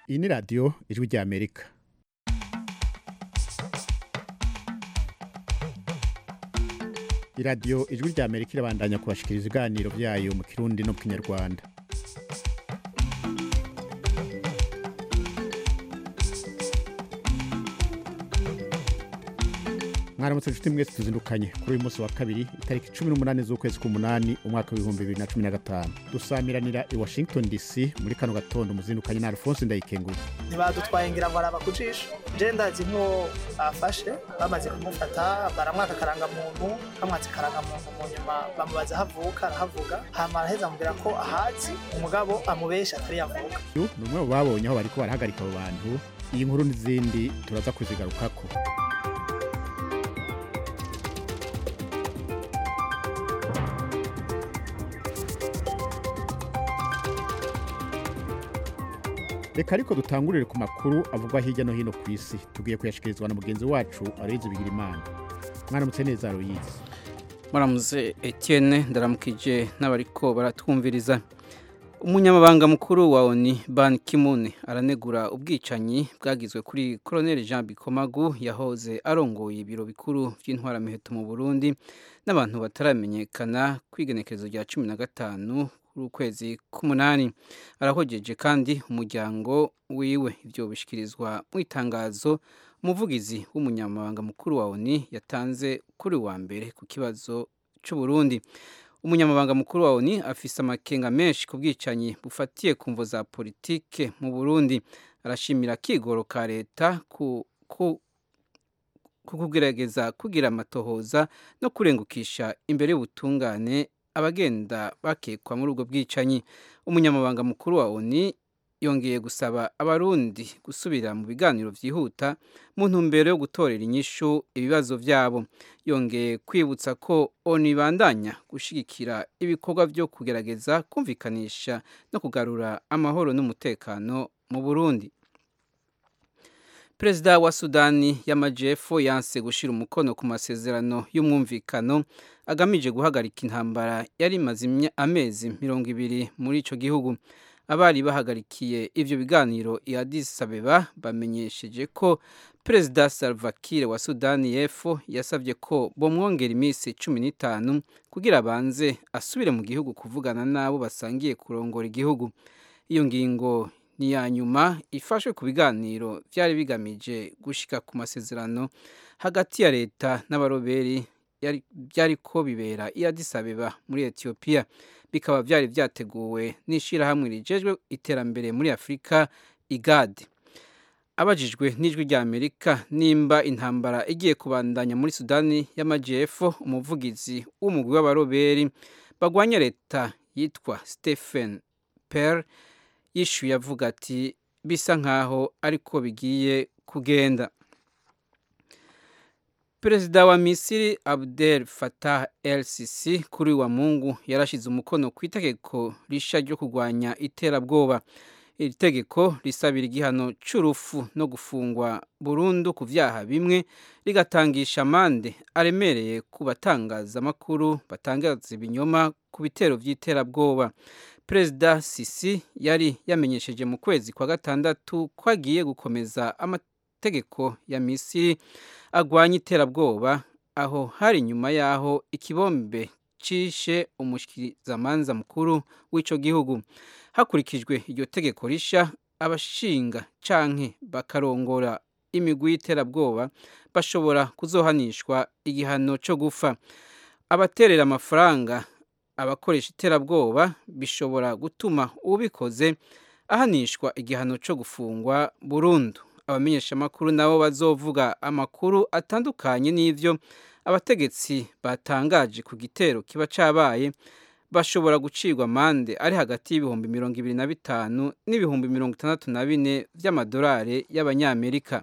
iyi ni radiyo ijwi rya amerika iradiyo ijwi rya amerika irabandanya kubashikiriza ibiganiro byayo mu kirundi no mu kinyarwanda mwaramutse inshuti mwese tuzindukanye kuri uyu munsi wa kabiri itariki cumi n'umunani z'ukwezi k'umunani umwaka w'ibihumbi bibiri na cumi na gatanu dusamiranira i washington dc muri kano gatondo muzindukanye na alphonse ndayikenguye ntibadutwaye ngira ngo araba ku jisho je ndazi nko bafashe bamaze kumufata baramwaka akarangamuntu bamwatse akarangamuntu mu nyuma bamubaza aho avuka arahavuga hama araheza amubwira ko ahazi umugabo amubesha atari yavuka uyu ni umwe mu babonye aho bariko barahagarika abo bantu iyi nkuru n'izindi turaza kuzigarukako reka ariko dutangurire ku makuru avugwa hirya no hino ku isi tugiye kuyashikirizwa na mugenzi wacu aroyizi bigira imana mwaramutse neza aroyizi muramuze etienne ndaramukije n'abariko baratwumviriza umunyamabanga mukuru wa oni ban kimune aranegura ubwicanyi bwagizwe kuri colonel jean bikomagu yahoze arongoye ibiro bikuru by'intwaramiheto mu burundi n'abantu bataramenyekana ku igenekerezo rya cumi na gatanu ukwezi k'umunani arahogeje kandi umuryango wiwe ibyo bishyikirizwa mu itangazo umuvugizi w'umunyamabanga mukuru wa oni yatanze kuri wa mbere ku kibazo cy'uburundi umunyamabanga mukuru wa oni afise amakenga menshi ku bwicanyi bufatiye ku mvo za politike mu burundi arashimira akigoro ka leta ku kugerageza kugira amatohoza no kurengukisha imbere y'ubutungane abagenda bakekwa muri ubwo bwicanyi umunyamabanga mukuru wa oni yongeye gusaba abarundi gusubira mu biganiro byihuta mu ntumbero yo gutorera inyishu ibibazo byabo yongeye kwibutsa ko oni ibandanya gushyigikira ibikorwa byo kugerageza kumvikanisha no kugarura amahoro n'umutekano mu burundi perezida wa sudani y'amajyepfo yanse gushyira umukono ku masezerano y'umwumvikano agamije guhagarika intambara yari imaze amezi mirongo ibiri muri icyo gihugu abari bahagarikiye ibyo biganiro i Addis Abeba bamenyesheje ko perezida Salva Kiir wa sudani y'epfo yasabye ko bomwongera iminsi cumi n'itanu kugira abanze asubire mu gihugu kuvugana n'abo basangiye kurongora igihugu iyo ngingo ni iya nyuma ifashwe ku biganiro byari bigamije gushyika ku masezerano hagati ya leta n'abaroberi byari ko bibera i Addis Abeba muri etiyopiya bikaba byari byateguwe n'ishyirahamwe rigejwe iterambere muri afurika igade abajijwe n'ijwi rya amerika nimba intambara igiye kubandanya muri sudani y'amajyepfo umuvugizi w'umugwi w'abaroberi bagwanya leta yitwa stephen per yishyuye avuga ati bisa nkaho ariko bigiye kugenda perezida wa misiri abdel fatah el sisi kuri wa mungu yarashyize umukono ku itegeko rishya ryo kurwanya iterabwoba iri tegeko risabira igihano cy'urupfu no gufungwa burundu ku byaha bimwe rigatangisha amande aremereye ku batangazamakuru batangaza ibinyoma ku bitero by'iterabwoba perezida sisi yari yamenyesheje mu kwezi kwa gatandatu ko agiye gukomeza amategeko ya misiri agwanya iterabwoba aho hari nyuma y'aho ikibombe cishe umushyikirizamanza mukuru w'icyo gihugu hakurikijwe iryo tegeko rishya abashinga canke bakarongora imigwi y'iterabwoba bashobora kuzohanishwa igihano cyo gufa abaterera amafaranga abakoresha iterabwoba bishobora gutuma ubikoze ahanishwa igihano cyo gufungwa burundu abamenyeshamakuru nabo bazovuga amakuru atandukanye n'ibyo abategetsi batangaje ku gitero kiba cyabaye bashobora gucirwa amande ari hagati y'ibihumbi mirongo ibiri na bitanu n'ibihumbi mirongo itandatu na bine by'amadolari y'abanyamerika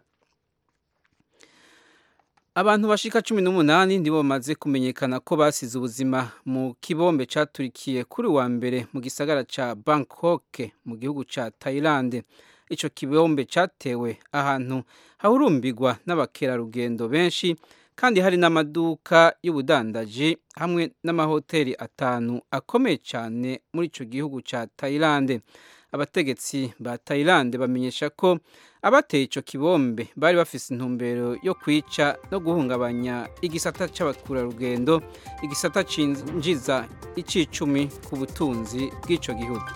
abantu bashika cumi n'umunani nibo bamaze kumenyekana ko basize ubuzima mu kibombe caturikiye kuri wa mbere mu gisagara ca bangkok mu gihugu ca thailand ico kibombe catewe ahantu hahurumbirwa n'abakerarugendo benshi kandi hari n'amaduka y'ubudandaji hamwe n'amahoteli atanu akomeye cyane muri ico gihugu ca thailand abategetsi ba Thailand bamenyesha ko abateye ico kibombe bari bafise intumbero yo kwica no guhungabanya igisata c'abakurarugendo igisata cinjiza icicumi ku butunzi bw'ico gihugu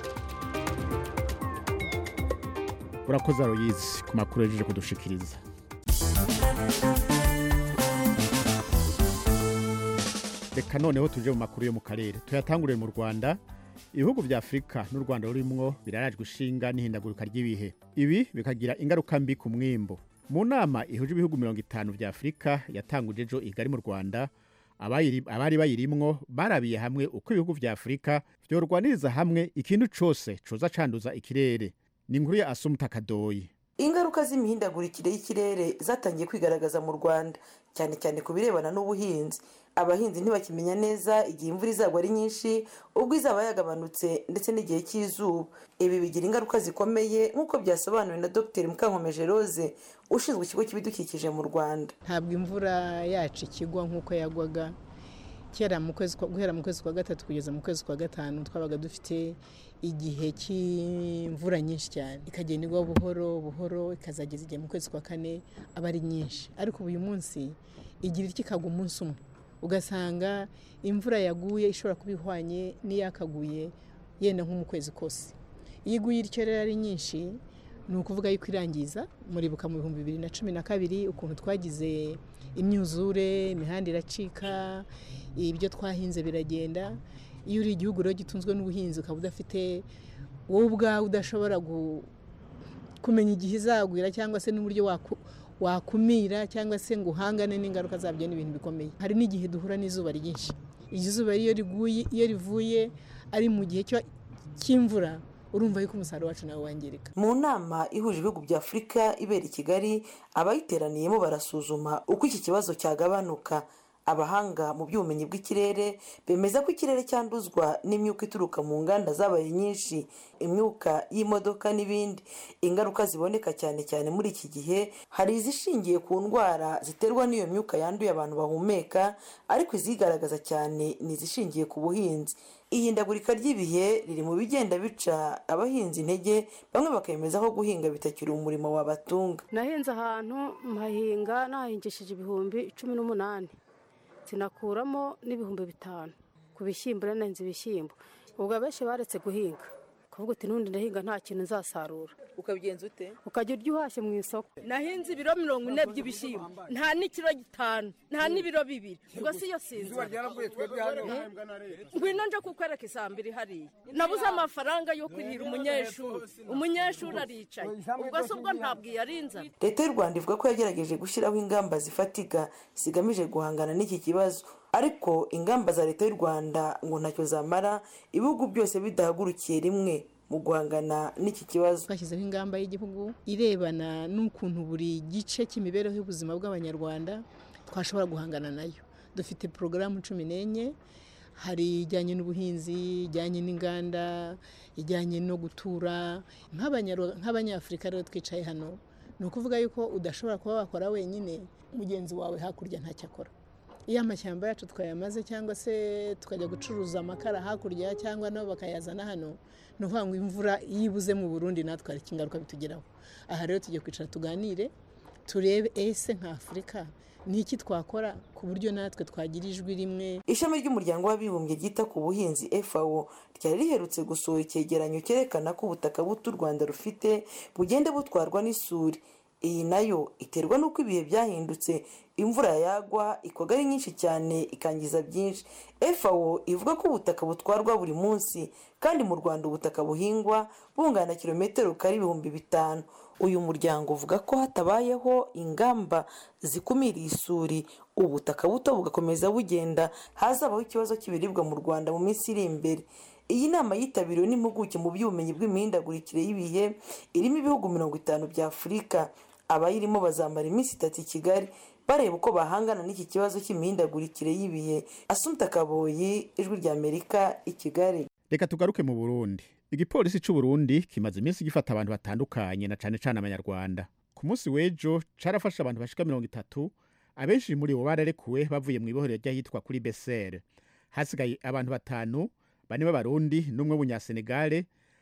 urakoze aroyizi ku makuru yajeje kudushikiriza reka noneho tuje mu makuru yo mu karere tuyatangurire mu rwanda ibihugu vya afurika n'u rwanda rurimwo birarajwe ishinga n'ihindagurika ry'ibihe ibi bikagira ingaruka mbi ku mwimbo mu nama ihuje ibihugu mirongo itanu vya afurika yatanguje ejo igari mu rwanda abayiri- abari bayirimwo barabiye hamwe uko ibihugu vya afurika vyorwaniriza hamwe ikintu cose coza canduza ikirere ni inkuru ya asumuta kadoyi ingaruka z'imihindagurikire y'ikirere zatangiye kwigaragaza mu rwanda cyane cyane ku birebana n'ubuhinzi abahinzi ntibakimenya neza igihe imvura izagwa ari nyinshi ubwo izaba yagabanutse ndetse n'igihe cy'izuba ibi bigira ingaruka zikomeye nk'uko byasobanuwe na dr mukankomeje rose ushinzwe ikigo cy'ibidukikije mu rwanda ntabwo imvura yacu ikigwa nk'uko yagwaga kera mu kwezi kwa- guhera mu kwezi kwa gatatu kugeza mu kwezi kwa gatanu twabaga dufite igihe cy'imvura nyinshi cyane ikagenda igwa buhoro buhoro ikazageza igihe mu kwezi kwa kane aba ari nyinshi ariko uyu munsi igira iki ikagwa umunsi umwe ugasanga imvura yaguye ishobora kuba ihwanye n'iyakaguye yenda nko mu kwezi kose iyo iguye ityo rero ari nyinshi ni ukuvuga yuko irangiza muribuka mu bihumbi bibiri na cumi na kabiri ukuntu twagize imyuzure imihanda iracika ibyo twahinze biragenda iyo uri igihugu rero gitunzwe n'ubuhinzi ukaba udafite wowe ubwawe udashobora gu- kumenya igihe izagwira cyangwa se n'uburyo waku- wakumira cyangwa se ngo uhangane n'ingaruka zabyo ni ibintu bikomeye hari n'igihe duhura n'izuba ryinshi iryo zuba iyo riguye iyo rivuye ari mu gihe cyo- cy'imvura urumva yuko umusaruro wacu nawe wangirika mu nama ihuje ibihugu bya afurika ibera i kigali abayiteraniyemo barasuzuma uko iki kibazo cyagabanuka abahanga mu by'ubumenyi bw'ikirere bemeza ko ikirere cyanduzwa n'imyuka ituruka mu nganda zabaye nyinshi imyuka y'imodoka n'ibindi ingaruka ziboneka cyane cyane muri iki gihe hari izishingiye ku ndwara ziterwa n'iyo myuka yanduye abantu bahumeka ariko izigaragaza cyane ni izishingiye ku buhinzi ihindagurika ry'ibihe riri mu bigenda bica abahinzi intege bamwe bakemeza ko guhinga bitakiri umurimo wabatunga nahinze ahantu mpahinga nahingishije ibihumbi cumi n'umunani sinakuramo n'ibihumbi bitanu ku bishyimbo rero nahinze ibishyimbo ubwo abenshi baretse guhinga kuvuga uti n'undi ndahinga nta kintu nzasarura ukabigenza ute ukajya urya uhashye mu isoko nahinze ibiro mirongo ine by'ibishyimbo nta n'ikiro gitanu nta n'ibiro bibiri ubwo si yo sinzi ngwino nje kukwereka isambiri hariya nabuze amafaranga yo kurihira umunyeshuri umunyeshuri aricaye ubwo se ubwo ntabwo iyarinzana leta y'u rwanda ivuga ko yagerageje gushyiraho ingamba zifatika zigamije guhangana n'iki kibazo ariko ingamba za leta y'u rwanda ngo ntacyo zamara ibihugu byose bidahagurukiye rimwe mu guhangana n'iki kibazo twashyizeho ingamba y'igihugu irebana n'ukuntu buri gice cy'imibereho y'ubuzima bw'abanyarwanda twashobora guhangana nayo dufite porogaramu cumi n'enye hari ijyanye n'ubuhinzi ijyanye n'inganda ijyanye no gutura Nk'abanyarwa- nk'abanyafurika rero twicaye hano ni ukuvuga yuko udashobora kuba wakora wenyine mugenzi wawe hakurya ntacyo akora iyo amashyamba yacu twayamaze cyangwa se tukajya gucuruza amakara hakurya cyangwa nabo bakayazana hano ni ukuvuga ngo imvura iyo ibuze mu burundi natwe hari ingaruka bitugeraho aha rero tugiye kwicara tuganire turebe ese nka afurika ni iki twakora ku buryo natwe twagira ijwi rimwe ishami ry'umuryango w'abibumbye ryita ku buhinzi fao ryari riherutse gusohora icyegeranyo cyerekana ko ubutaka buto u rwanda rufite bugenda butwarwa n'isuri iyi nayo iterwa n'uko ibihe byahindutse imvura yagwa ikoga ari nyinshi cyane ikangiza byinshi fao ivuga ko ubutaka butwarwa buri munsi kandi mu rwanda ubutaka buhingwa bungana kilometero kare ibihumbi bitanu uyu muryango uvuga ko hatabayeho ingamba zikumira isuri ubutaka buto bugakomeza bugenda hazabaho ikibazo cy'ibiribwa mu rwanda mu minsi iri imbere iyi nama yitabiriwe n'impuguke mu by'ubumenyi bw'imihindagurikire y'ibihe irimo ibihugu mirongo itanu bya afurika abayirimo bazamara iminsi itatu i kigali bareba uko bahangana n'iki kibazo cy'imihindagurikire y'ibihe asumta kaboyi ijwi ry'amerika i kigali reka tugaruke mu burundi igipolisi cy'u burundi kimaze iminsi gifata abantu batandukanye na cane cane abanyarwanda ku munsi w'ejo carafashe abantu bashika mirongo itatu abenshi muri bo bararekuwe bavuye mu ibohero ry'ahitwa kuri besere hasigaye abantu batanu bane b'abarundi n'umwe w'umunyasenegale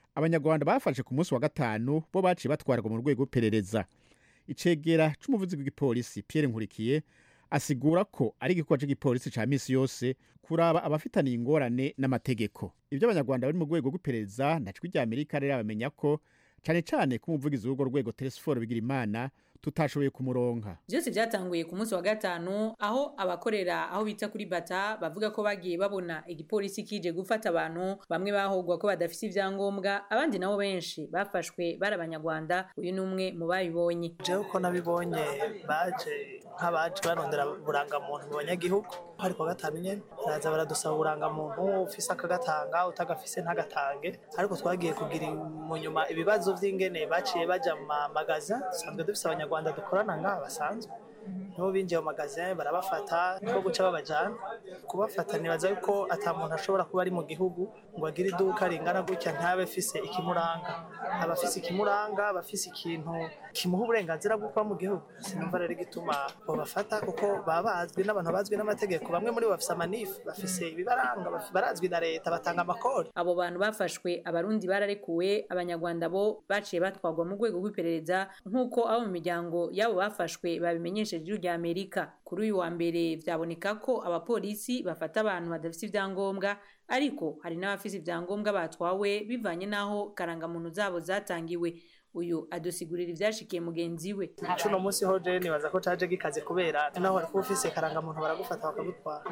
abanyarwanda bafashe ku munsi wa gatanu bo baciye batwarwa mu rwego rw'iperereza icegera c'umuvuzi w'igipolisi pierre nkurikiye asigura ko ari igikorwa cy'igipolisi ca misi yose kuraba abafitaniye ingorane n'amategeko ibyo abanyarwanda bari mu rwego rw'iperereza na cwi rya amerika rero bamenya ko cane cane ko umuvugizi w'urwo rwego telesiforo bigira imana tutashoboye kumuronka byose byatanguye ku munsi wa gatanu aho abakorera aho bita kuri bata bavuga ko bagiye babona igipolisi kije gufata abantu bamwe bahogwa ko badafite ibyangombwa abandi nabo benshi bafashwe bari abanyarwanda uyu ni umwe mu babibonye jewe uko nabibonye baje nk'abaje barondera uburangamuntu mu banyagihugu hari kuwa gatanu nyene baraza baradusaba uburangamuntu ufise akagatanga utagafise ntagatange ariko twagiye kugira mu nyuma ibibazo vy'ingene baciye baja mu mamagaza dusanzwe dufise abanyarwanda dukorana ngaha basanzwe nibo binjiye mu magazin barabafata niko guca babajana kubafata nibaza yuko ata muntu ashobora kuba ari mu gihugu ngo agire iduka ringana gutya ntabe afise ikimuranga aba afise ikimuranga aba afise ikintu kimuha uburenganzira bwo kuba mu gihugu sinumva rero igituma babafata kuko baba bazwi n'abantu bazwi n'amategeko bamwe muri bo bafise amanifu bafise ibibaranga baf- barazwi na leta batanga amakori abo bantu bafashwe abarundi bararekuwe abanyarwanda bo baciye batwarwa mu rwego rw'iperereza nk'uko abo mu miryango y'abo bafashwe babimenyesheje ijuru rya amerika kuri uyu wa mbere vyaboneka ko abapolisi bafata abantu badafite ibyangombwa ariko hari n'abafise ibyangombwa batwawe bivanye n'aho karangamuntu zabo zatangiwe uyu adusigurira ivyashikiye mugenzi we cuno munsi ho je nibaza ko caje gikaze kubera naho wari kuba ufise karangamuntu baragufata bakagutwara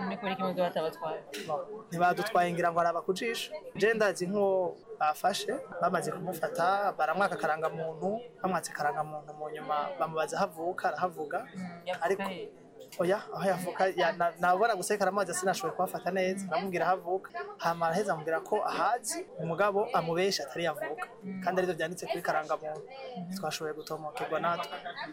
ntibadutwaye ngira ngo araba kujisha je ndazi nk'uwo bafashe bamaze kumufata baramwaka karangamuntu bamwatse karangamuntu mu nyuma bamubaza aho avuka arahavuga ariko oya aho yavuka ya- na- nabona gusekara amazi sinashoboye kuhafata neza namubwira aho avuka hama araheza amubwira ko ahazi umugabo amubesha atari yavuka kandi arivyo vyanditse kuri karangamuntu twashoboye gutomokerwa natwe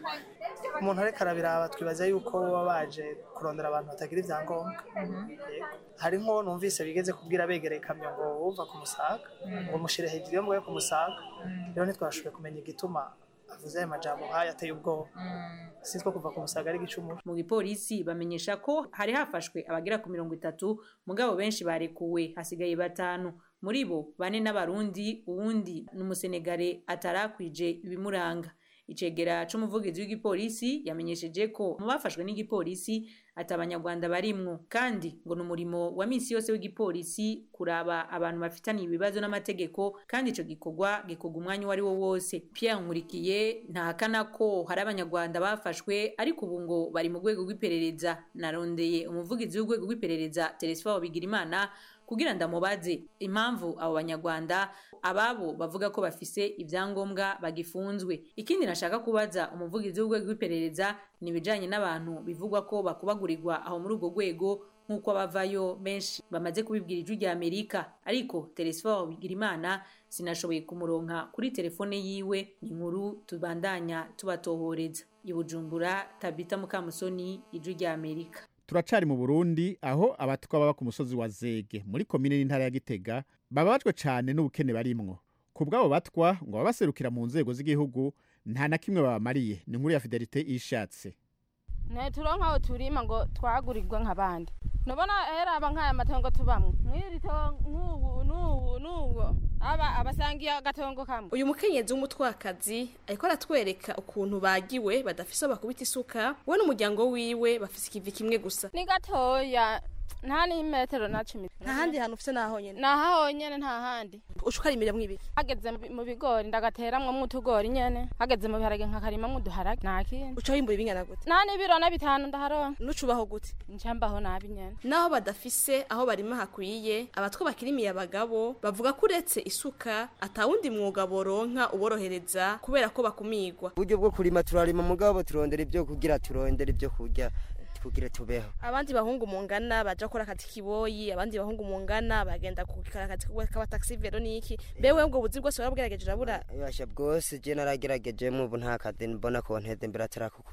umuntu ariko arabiraba twibaza yuko baba baje kurondera abantu batagira ivyangombwa Yego. hari nko numvise bigeze kubwira begereye ikamyo ngo uva ku musaga ngo mushire hejuru yo mwoye ku musaga rero ntitwashoboye kumenya igituma avuze ayo majambo nk'ayo ateye ubwoba sinitwo kuva ku musaga ari igicumuro mu gipolisi bamenyesha ko hari hafashwe abagera ku mirongo itatu mugabo benshi barekuwe hasigaye batanu muri bo bane n'abarundi uwundi ni umusenegare atarakwije ibimuranga icegera c'umuvugizi w'igipolisi yamenyesheje ko mu bafashwe n'igipolisi ati abanyarwanda barimwo kandi ngo ni umurimo wa misi yose w'igipolisi kuraba abantu bafitaniye ibibazo n'amategeko kandi ico gikorwa gikorwa umwanya uwo ari wo wose pierre nkurikiye ntahakana ko hari abanyarwanda bafashwe ariko ubu ngo bari mu rwego rw'iperereza narondeye umuvugizi w'urwego rw'iperereza telesifo bigirimana kugira ndamubaze impamvu abo banyarwanda ababo bavuga ko bafise ibyangombwa bagifunzwe ikindi nashaka kubaza umuvugizi w'urwego rw'iperereza ni ibijanye n'abantu bivugwa ko bakubagurirwa aho muri urwo rwego nk'uko abavayo benshi bamaze kubibwira ijwi rya amerika ariko telesifo bigirimana sinashoboye kumuronka kuri telefone yiwe ni inkuru tubandanya tubatohoreza i bujumbura tabita mukamusoni ijwi rya amerika turacari mu burundi aho abatwa baba ku musozi wa zege muri komine n'intara ya gitega bababajwe cane n'ubukene barimwo ku bw'abo batwa ngo baba baserukira mu nzego z'igihugu nta na kimwe babamariye ni inkuru ya fidelite ishatse ntituronka aho turima ngo twagurirwe nk'abandi nubona heraba nk'aya matongo tubamwo mw'iri tongo nk'ubu n'ubu n'ubu aba abasangiye agatongo kamwe uyu mukenyezi w'umutwakazi ariko aratwereka ukuntu bagiwe badafise aho bakubita isuka we n'umuryango wiwe bafise ikivi kimwe gusa ni gatoya nta n'imetero na cumi nta handi hantu ufise naho nyene naho honyene nta handi uca ukarimiramo ibiki hageze mu bi- mu bigori ndagateramwo utugori nyene hageze mu biharage nkakarimamwo uduharage nta kindi uca wimbura ibingana gute nta n'ibiro na bitanu ndaharonka nucubaho gute ncambaho nabi nyene naho badafise aho barima hakwiye abatwa bakirimiye abagabo bavuga ko uretse isuka atawundi mwuga boronka uborohereza kubera ko bakumigwa uburyo bwo kurima turarima mugabo turondera ibyo kugira turondera ibyo kurya kugira tubeho abandi bahungu mungana baja gukora akazi kiboyi abandi bahungu mungana bagenda gukora akazi k'abataxi vero niki bewe ubwo buzi bwose warabwirageje urabura yasha bwose je naragerageje mu ubu nta kazi mbona ko nteze imbere atari ako kurima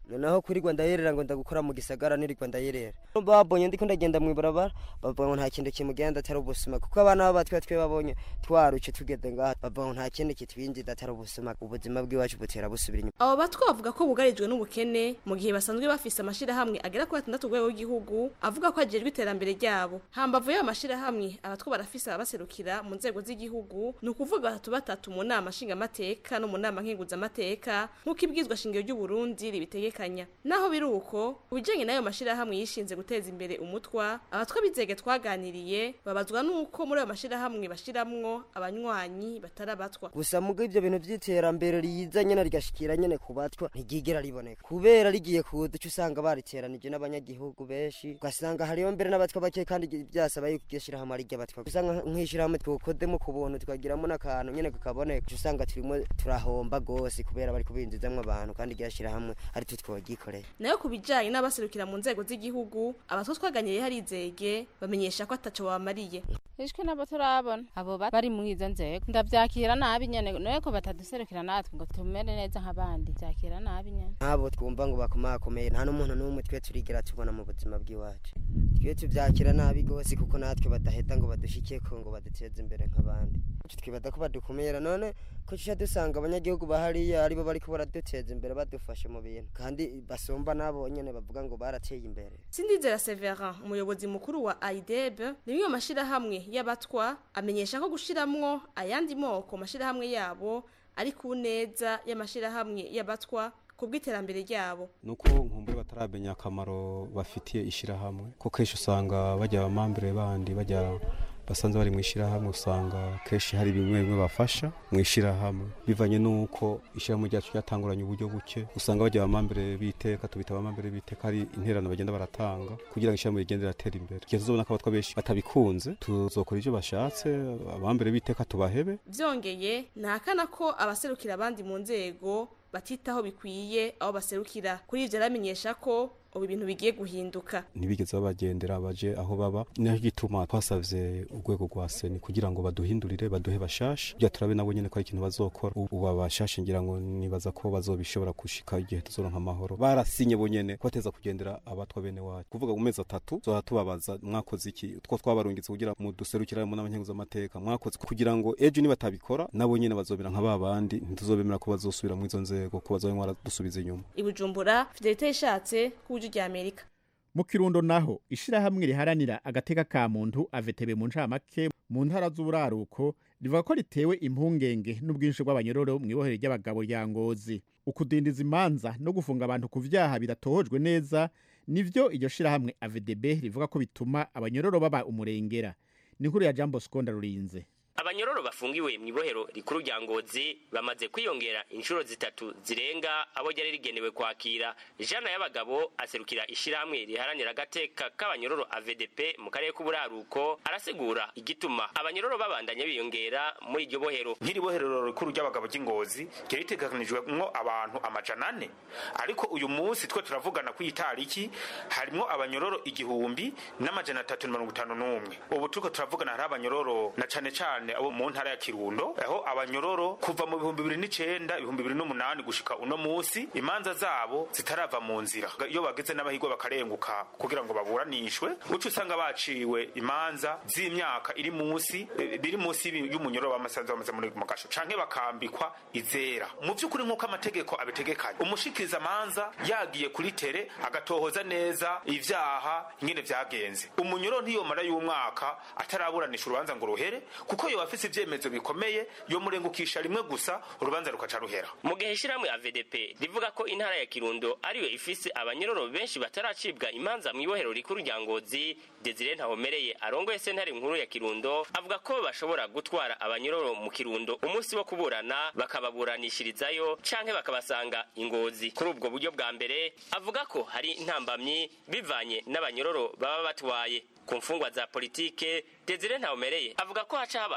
noneho kuri rwanda yerera ngo ndagukora mu gisagara nirirwa ndayerera babonye ndiko ndagenda mu ibarabara bavuga ngo nta kintu kimugenda atari ubusuma kuko abana b'abatwe twe babonye twaruce tugeze ngaha bavuga ngo nta kindi kitwinjiza atari ubusuma ubuzima bw'iwacu butera busubira inyuma abo batwa bavuga ko bugarijwe n'ubukene mu gihe basanzwe bafise amashirahamwe agera kuri atandatu rwego rw'igihugu avuga ko ajejwe iterambere ryabo hambavu y'ayo mashirahamwe abatwa barafise ababaserukira mu nzego z'igihugu ni ukuvuga batatu batatu mu nama nshingamateka no mu nama nkenguzamateka nk'uko ibwizwa shingiro ry'uburundi ribitegekanya naho biri uko ubijanye n'ayo mashirahamwe yishinze guteza imbere umutwa abatwa bizege twaganiriye babazwa n'uko muri ayo mashirahamwe bashiramwo abanywanyi batari abatwa gusa mugo ivyo bintu vy'iterambere riza nyene rigashikira nyene ku batwa ntigigera riboneka kubera rigiye kuza uca usanga bariteranije n'abanyagihugu benshi ugasanga hariyo mbere n'abatwa bake kandi vyasaba yuko iryo shirahamwe ari ry'abatwa usanga nk'ishirahamwe twokodemo ku buntu tukagiramo n'akantu nyene kakaboneka uca usanga turimo turahomba gose kubera bari kubinjizamwo abantu kandi iryo shirahamwe ari twe twogikoreye nayo ku bijanye n'abaserukira mu nzego z'igihugu abatwa twaganiriye harizege bamenyesha ko ataco babamariye ishwe nabo turabona abo bari muri izo nzego ndavyakira nabi nyene noye ko bataduserukira natwe ngo tumere neza nk'abandi vyakira nabi nyene ntabo twumva ngo bakomakomeye nta n'umuntu n'umwe twe turigera tubona mu buzima bw'iwacu twe tuvyakira nabi gose kuko natwe badaheta ngo badushikeko ngo baduteze imbere nk'abandi twibada ko badukumira none ko tuca dusanga abanyagihugu bahariya aribo bariko baraduteza imbere badufashe mu bintu kandi basumba nabo nyene bavuga ngo barateye imbere sindizera severin umuyobozi mukuru wa aideb rimwe mu mashirahamwe y'abatwa amenyesha ko gushiramwo ayandi moko mashirahamwe yabo ari ku neza y'amashirahamwe y'abatwa ku bw'iterambere ryabo nuko nkumbure bataramenya akamaro bafitiye ishirahamwe ko kenshi usanga bajya abamambere bandi bajya basanze bari mu ishyirahamwe usanga kenshi hari bimwe bimwe bafasha mu ishyirahamwe bivanye n'uko ishyirahamwe ryacu ryatanguranye uburyo buke usanga bajya abamambere b'iteka tubita abamambere b'iteka hari interano bagenda baratanga kugira ngo ishyirahamwe rigende riratera imbere igihe tuzobona ko abatwa benshi batabikunze tuzokora ibyo bashatse abamambere b'iteka tubahebe vyongeye ntakana ko abaserukira abandi mu nzego batitaho bikwiye aho baserukira kuri ivyo aramenyesha ko ubu ibintu bigiye guhinduka ntibigeze babagendera baje aho baba niyo gituma twasavye urwego rwa seni kugira ngo baduhindurire baduhe bashasha kugira turabe nabo nyene ko ari ikintu bazokora ubu abashasha ngira ngo nibaza ko bazobishobora gushika igihe tuzoronka amahoro barasinye bonyene kubateza kugendera abatwa bene wacu kuvuga mu mezi atatu tuzoba tubabaza mwakoze iki two twabarungitse kugira mu duserukira mu n'abanyenguza amateka mwakoze kugira ngo ejo nibatabikora nabo nyene bazobera nka babandi ntituzobemera ko bazosubira mu izo nzego ko bazobe mwaradusubiza inyuma ibujumbura fidelite yishatse ku rya amerika mu kirundo naho ishirahamwe riharanira agateka ka muntu avetebe mu ncamake mu ntara z'uburaruko rivuga ko ritewe impungenge n'ubwinshi bw'abanyororo mu ibohero ry'abagabo rya ngozi ukudindiza imanza no gufunga abantu ku vyaha bidatohojwe neza nivyo iryo shirahamwe avedb rivuga ko bituma abanyororo baba umurengera ni inkuru ya jambo skonda rurinze abanyororo bafungiwe mu ibohero rikuru rya ngozi bamaze kwiyongera inshuro zitatu zirenga abo ryari rigenewe kwakira jana y'abagabo aserukira ishirahamwe riharanira agateka k'abanyororo avdp mu karere k'uburaruko arasigura igituma abanyororo babandanya biyongera muri iryo bohero nk'iri bohero rikuru ry'abagabo ry'ingozi ryari ritegekanijwemwo abantu amajana ane ariko uyu munsi twe turavugana ku itariki harimwo abanyororo igihumbi n'amajana atatu na mirongo itanu n'umwe ubu turiko turavugana hari abanyororo na cane cane cyane abo mu ntara ya Kirundo aho abanyororo kuva mu bihumbi bibiri n'icenda ibihumbi bibiri n'umunani gushika uno musi imanza zabo zitarava mu nzira iyo bageze n'abahigwa bakarenguka kugira ngo baburanishwe uca usanga baciwe imanza z'imyaka iri munsi biri munsi y'umunyororo w'amasanzu bamaze muri mu gasho canke bakambikwa izera mu vy'ukuri nk'uko amategeko abitegekanye umushikiriza amanza yagiye kuri tere agatohoza neza ivyaha ingene vyagenze umunyororo ntiyomara y'umwaka ataraburanisha urubanza ngo ruhere kuko yo afise ivyemezo bikomeye yo murengukisha rimwe gusa urubanza rukaca ruhera mu gihe ishirahamwe ya VDP rivuga ko intara ya Kirundo ariyo ifise abanyororo benshi bataracibwa imanza mu ibohero rikuru rya Ngozi Desire Ntahomereye arongoye sentare nkuru ya Kirundo avuga ko bashobora gutwara abanyororo mu Kirundo umunsi wo kuburana bakababuranishirizayo canke bakabasanga ingozi kuri ubwo buryo bwa mbere avuga ko hari intambamyi bivanye n'abanyororo baba batwaye ku mfungwa za politike Desire Ntahomereye avuga ko haca haba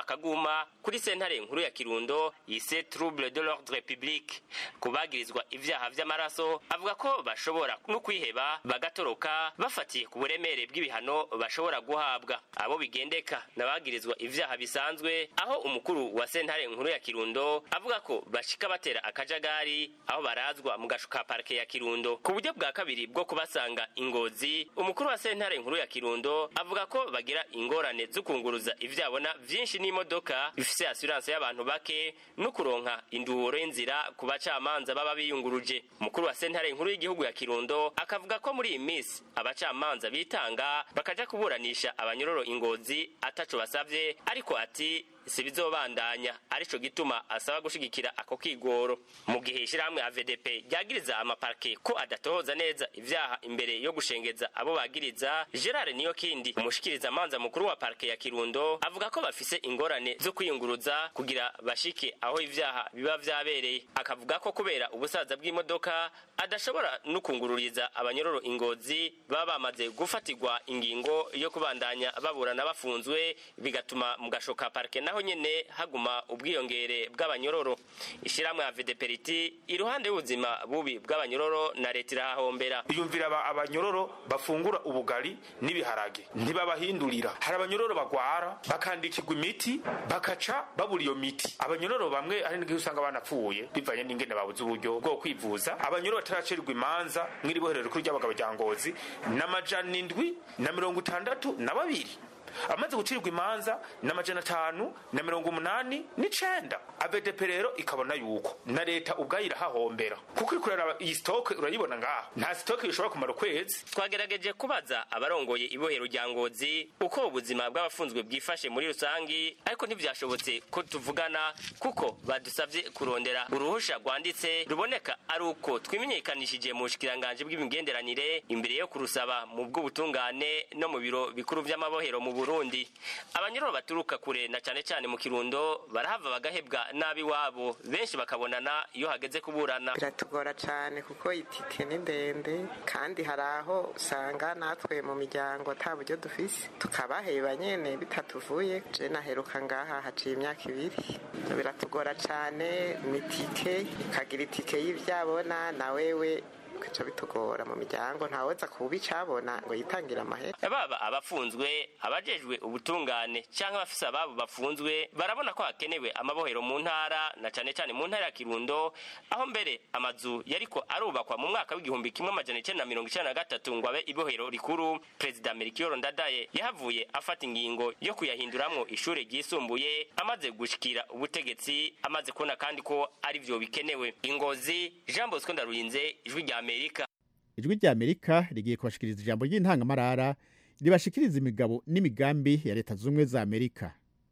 akaguma kuri sentare nkuru ya kirundo yise trouble de l'ordre public kubagirizwa ivyaha vy'amaraso avuga ko bashobora no kwiheba bagatoroka bafatiye ku buremere bw'ibihano bashobora guhabwa abo bigendeka n'abagirizwa ivyaha bisanzwe aho umukuru wa sentare nkuru ya kirundo avuga ko bashika batera akajagari aho barazwa mu gasho ka parike ya kirundo ku buryo bwa kabiri bwo kubasanga ingozi umukuru wa sentare nkuru ya kirundo avuga ko bagira ingorane zo kunguruza ivyabona vyinshi n'imodoka bifise assurance y'abantu bake no kuronka induhuro y'inzira ku bacamanza baba biyunguruje umukuru wa sentare nkuru y'igihugu ya kirundo akavuga ko muri iyi minsi abacamanza bitanga bakaja kuburanisha abanyororo ingozi ataco basavye ariko ati si bizobandanya arico gituma asaba gushigikira ako kigoro mu gihe ishirahamwe AVDP ryagiriza amaparke ko adatohoza neza ivyaha imbere yo gushengeza abo bagiriza Gerard niyo kindi umushikiriza manza mukuru wa parke ya Kirundo avuga ko bafise ingorane zo kwiyunguruza kugira bashike aho ivyaha biba vyabereye akavuga ko kubera ubusaza bw'imodoka adashobora no kungururiza abanyororo ingozi baba bamaze gufatirwa ingingo yo kubandanya baburana bafunzwe bigatuma mu gashoka parke naho nyene haguma ubwiyongere bw'abanyororo ishiramwe ya VDPRT iruhande y'ubuzima bubi bw'abanyororo na leta irahahombera yumvira aba- abanyororo bafungura ubugari n'ibiharage ntibabahindurira hari abanyororo bagwara bakandikirwa imiti bakaca babura iyo miti abanyororo bamwe hari n'igihe usanga banapfuye bivanye n'ingene babuze uburyo bwo kwivuza abanyororo bataracirirwa imanza mw'iri boherero rikuru ry'abagabo rya ngozi n'amajana indwi na mirongo itandatu na babiri amaze gucirirwa imanza n'amajana atanu na mirongo umunani n'icenda avedep rero ikabona yuko na leta ubwayo irahahombera kuko iri kuraraba iyi sitoke urayibona ngaha nta sitoke ishobora kumara ukwezi twagerageje kubaza abarongoye ibohero rya ngozi uko ubuzima bw'abafunzwe bwifashe muri rusangi ariko ntivyashobotse ko tuvugana kuko badusavye kurondera uruhusha rwanditse ruboneka ari uko twimenyekanishije mu bushikiranganji bw'imigenderanire imbere yo kurusaba mu bw'ubutungane no mu biro bikuru vy'amabohero mu burundi abanyururu baturuka kure na cane cane mu kirundo barahava bagahebwa nabi wabo benshi bakabonana iyo hageze kuburana biratugora cyane kuko itike ni ndende kandi hari aho usanga natwe mu miryango ata buryo dufise tukabaheba nyene bitatuvuye je naheruka ngaha haciye imyaka ibiri biratugora cyane ni itike ukagira itike y'ivyabona na wewe bica bitugora mu miryango ntaweza kuba icabona ngo yitangire amahera baba abafunzwe abajejwe ubutungane cyangwa abafise ababo bafunzwe barabona ko hakenewe amabohero mu ntara na cane cane mu ntara ya kirundo aho mbere amazu yariko arubakwa mu mwaka w'igihumbi kimwe amajana icenda na mirongo icenda na gatatu ngo abe ibohero rikuru perezida melchior ndadaye yahavuye afata ingingo yo kuyahinduramwo ishure ryisumbuye amaze gushikira ubutegetsi amaze kubona kandi ko ari vyo bikenewe ingozi jean bosco ndarurinze ijwi rya amerika ijwi rya amerika rigiye kubashikiriza ijambo ry'intangamarara ribashikiriza imigabo n'imigambi ya leta z'ubumwe za amerika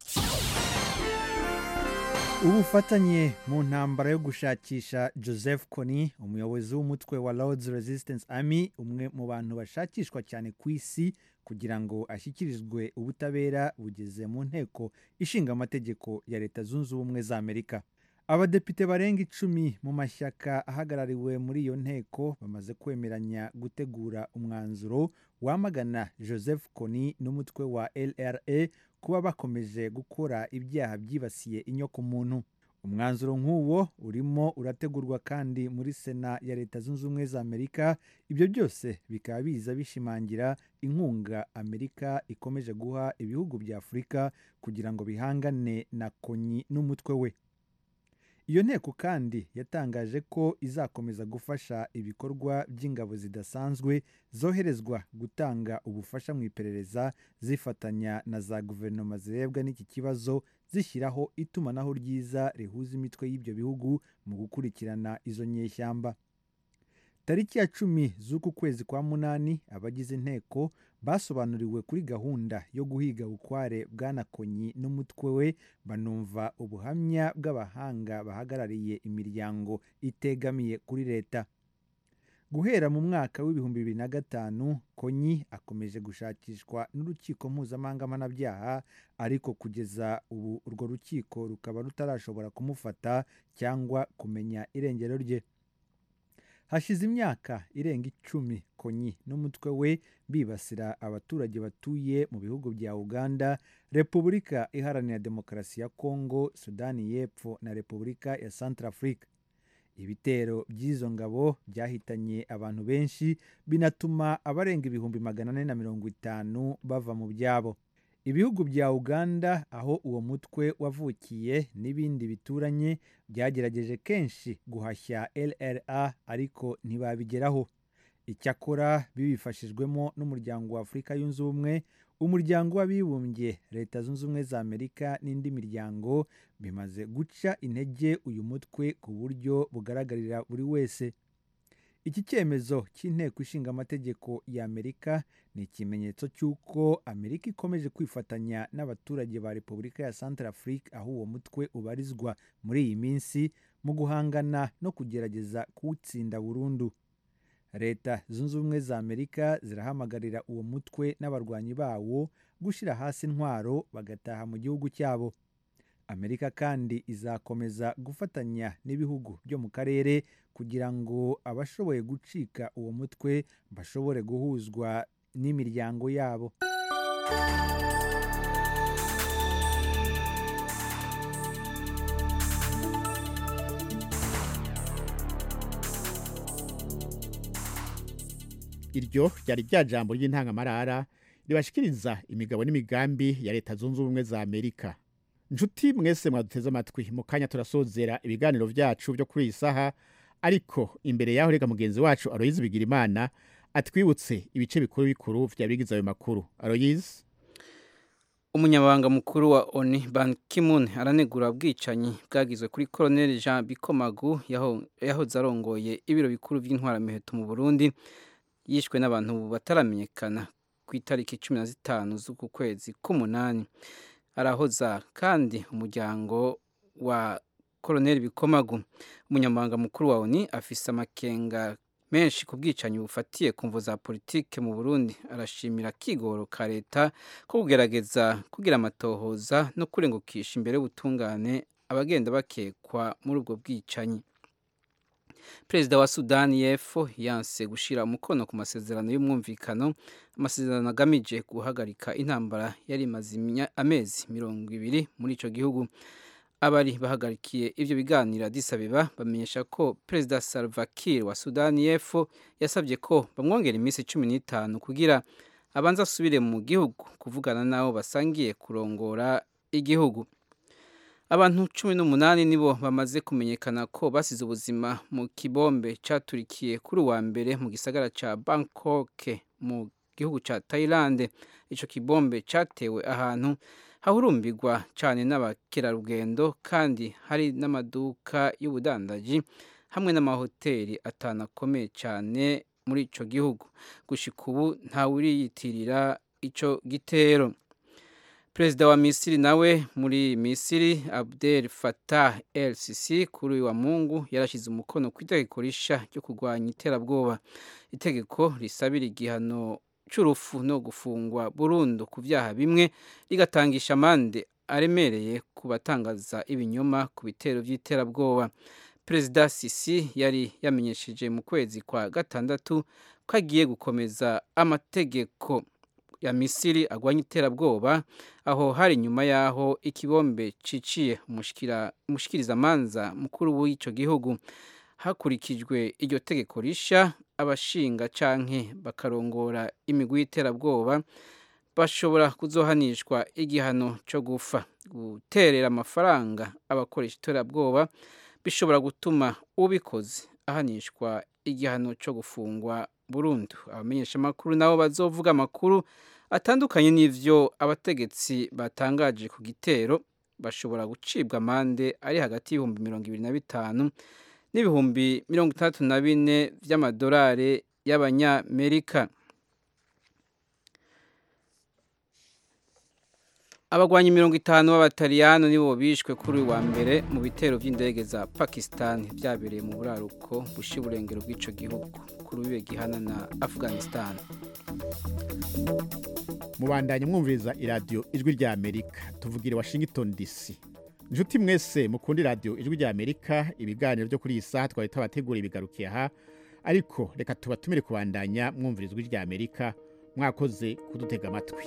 ubufatanye mu ntambara yo gushakisha joseph kony umuyobozi w'umutwe wa lords resistance army umwe mu bantu bashakishwa cyane ku isi kugira ngo ashyikirizwe ubutabera bugeze mu nteko ishinga amategeko ya leta zunze ubumwe za amerika abadepite barenga icumi mu mashyaka ahagarariwe muri iyo nteko bamaze kwemeranya gutegura umwanzuro wamagana joseph kony n'umutwe wa lra kuba bakomeje gukora ibyaha byibasiye inyokomuntu umwanzuro nk'uwo urimo urategurwa kandi muri sena ya leta zunze ubumwe za amerika ibyo byose bikaba biza bishimangira inkunga amerika ikomeje guha ibihugu bya afurika kugira ngo bihangane na konyi n'umutwe we iyo nteko kandi yatangaje ko izakomeza gufasha ibikorwa by'ingabo zidasanzwe zoherezwa gutanga ubufasha mu iperereza zifatanya na za guverinoma zirebwa n'iki kibazo zishyiraho itumanaho ryiza rihuza imitwe y'ibyo bihugu mu gukurikirana izo nyeshyamba tariki ya cumi z'uku kwezi kwa munani abagize inteko basobanuriwe kuri gahunda yo guhiga bukware bwanakonyi n'umutwe we banumva ubuhamya bw'abahanga bahagarariye imiryango itegamiye kuri leta guhera mu mwaka w'ibihumbi bibiri na gatanu konyi akomeje gushakishwa n'urukiko mpuzamahanga mpanabyaha ariko kugeza ubu urwo rukiko rukaba rutarashobora kumufata cyangwa kumenya irengero rye hashize imyaka irenga icumi konyi n'umutwe we bibasira abaturage batuye mu bihugu bya uganda repubulika iharanira demokarasi ya kongo sudani y'epfo na repubulika ya centrafrique ibitero by'izo ngabo byahitanye abantu benshi binatuma abarenga ibihumbi magana ane na mirongo itanu bava mu byabo ibihugu bya uganda aho uwo mutwe wavukiye n'ibindi bituranye byagerageje kenshi guhashya lra ariko ntibabigeraho icyakora bibifashijwemo n'umuryango wa afurika yunze ubumwe umuryango w'abibumbye leta zunze ubumwe za amerika n'indi miryango bimaze guca intege uyu mutwe ku buryo bugaragarira buri wese iki cyemezo cy'inteko ishinga amategeko ya amerika ni ikimenyetso cy'uko amerika ikomeje kwifatanya n'abaturage ba repubulika ya central afrique aho uwo mutwe ubarizwa muri iyi minsi mu guhangana no kugerageza kuwutsinda burundu leta zunze ubumwe za amerika zirahamagarira uwo mutwe n'abarwanyi bawo gushyira hasi intwaro bagataha mu gihugu cyabo amerika kandi izakomeza gufatanya n'ibihugu byo mu karere kugira ngo abashoboye gucika uwo mutwe bashobore guhuzwa n'imiryango yabo iryo ryari rya jambo ry'intangamarara ribashikiriza imigabo n'imigambi ya leta zunze ubumwe za amerika nshuti mwese mwaduteze amatwi mu kanya turasozera ibiganiro byacu byo kuri iyi saha ariko imbere yaho reka mugenzi wacu aroyizi bigira imana atwibutse ibice bikuru bikuru bya bigize ayo makuru aroyizi umunyamabanga mukuru wa oni ban kimun aranegura ubwicanyi bwagizwe kuri koroneli jean bikomagu yahoze arongoye ibiro bikuru by'intwaramiheto mu burundi yishwe n'abantu bataramenyekana ku itariki cumi na zitanu z'uku kwezi k'umunani arahoza kandi umuryango wa koroneli bikomagu umunyamabanga mukuru wa oni afise amakenga menshi ku bwicanyi bufatiye ku mvu za politike mu burundi arashimira akigoro ka leta ko kugerageza kugira amatohoza no kurengukisha imbere y'ubutungane abagenda bakekwa muri ubwo bwicanyi perezida wa sudani y'epfo yanse gushyira umukono ku masezerano y'umwumvikano amasezerano agamije guhagarika intambara yari imaze amezi mirongo ibiri muri icyo gihugu abari bahagarikiye ibyo biganiro disabeba bamenyesha ko perezida salva kiir wa sudani y'epfo yasabye ko bamwongera iminsi cumi n'itanu kugira abanza asubire mu gihugu kuvugana n'abo basangiye kurongora igihugu abantu cumi n'umunani nibo bamaze kumenyekana ko basize ubuzima mu kibombe cyaturikiye kuri uwa mbere mu gisagara cya bangkok mu gihugu cya thailand icyo kibombe cyatewe ahantu hahurumbirwa cyane n'abakerarugendo kandi hari n'amaduka y'ubudandaji hamwe n'amahoteli atanu akomeye cyane muri icyo gihugu gushika ubu ntawuriyitirira icyo gitero perezida wa misiri nawe muri misiri abdel fatah el sisi kuri uyu wa mungu yarashyize umukono ku itegeko rishya ryo kurwanya iterabwoba itegeko risabira igihano cy'urupfu no gufungwa burundu ku byaha bimwe rigatangisha amande aremereye ku batangaza ibinyoma ku bitero by'iterabwoba perezida sisi yari yamenyesheje mu kwezi kwa gatandatu ko agiye gukomeza amategeko ya misiri agwanya iterabwoba aho hari nyuma y'aho ikibombe ciciye umushikirizamanza mukuru w'icyo gihugu hakurikijwe iryo tegeko rishya abashinga canke bakarongora imigwi y'iterabwoba bashobora kuzohanishwa igihano cyo gufa guterera amafaranga abakoresha iterabwoba bishobora gutuma ubikoze ahanishwa igihano cyo gufungwa burundu abamenyeshamakuru nabo bazovuga amakuru atandukanye n'ivyo abategetsi batangaje ku gitero bashobora gucibwa amande ari hagati y'ibihumbi mirongo ibiri na bitanu n'ibihumbi mirongo itandatu na bine by'amadolari y'abanyamerika abagwanyi mirongo itanu b'abataliyano nibo bishwe kuri uyu wa mbere mu bitero by'indege za pakistan byabereye mu buraruko bushyira uburengero bw'icyo gihugu kuri uyu gihana na afghanistan mubandanye mwumviriza iradiyo ijwi rya amerika tuvugira i washington dc inshuti mwese mukundi radiyo ijwi rya amerika ibiganiro byo kuri iyi saha twari tubategura ibigarukiye aha ariko reka tubatumire kubandanya mwumvira ijwi rya amerika mwakoze kudutega amatwi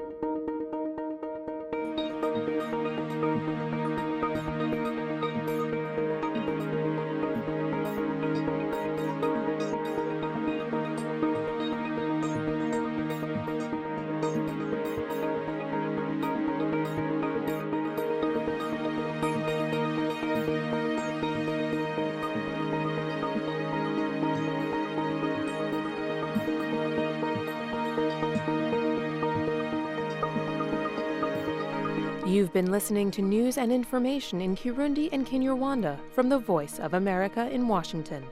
You've been listening to news and information in Kirundi and Kinyarwanda from the Voice of America in Washington.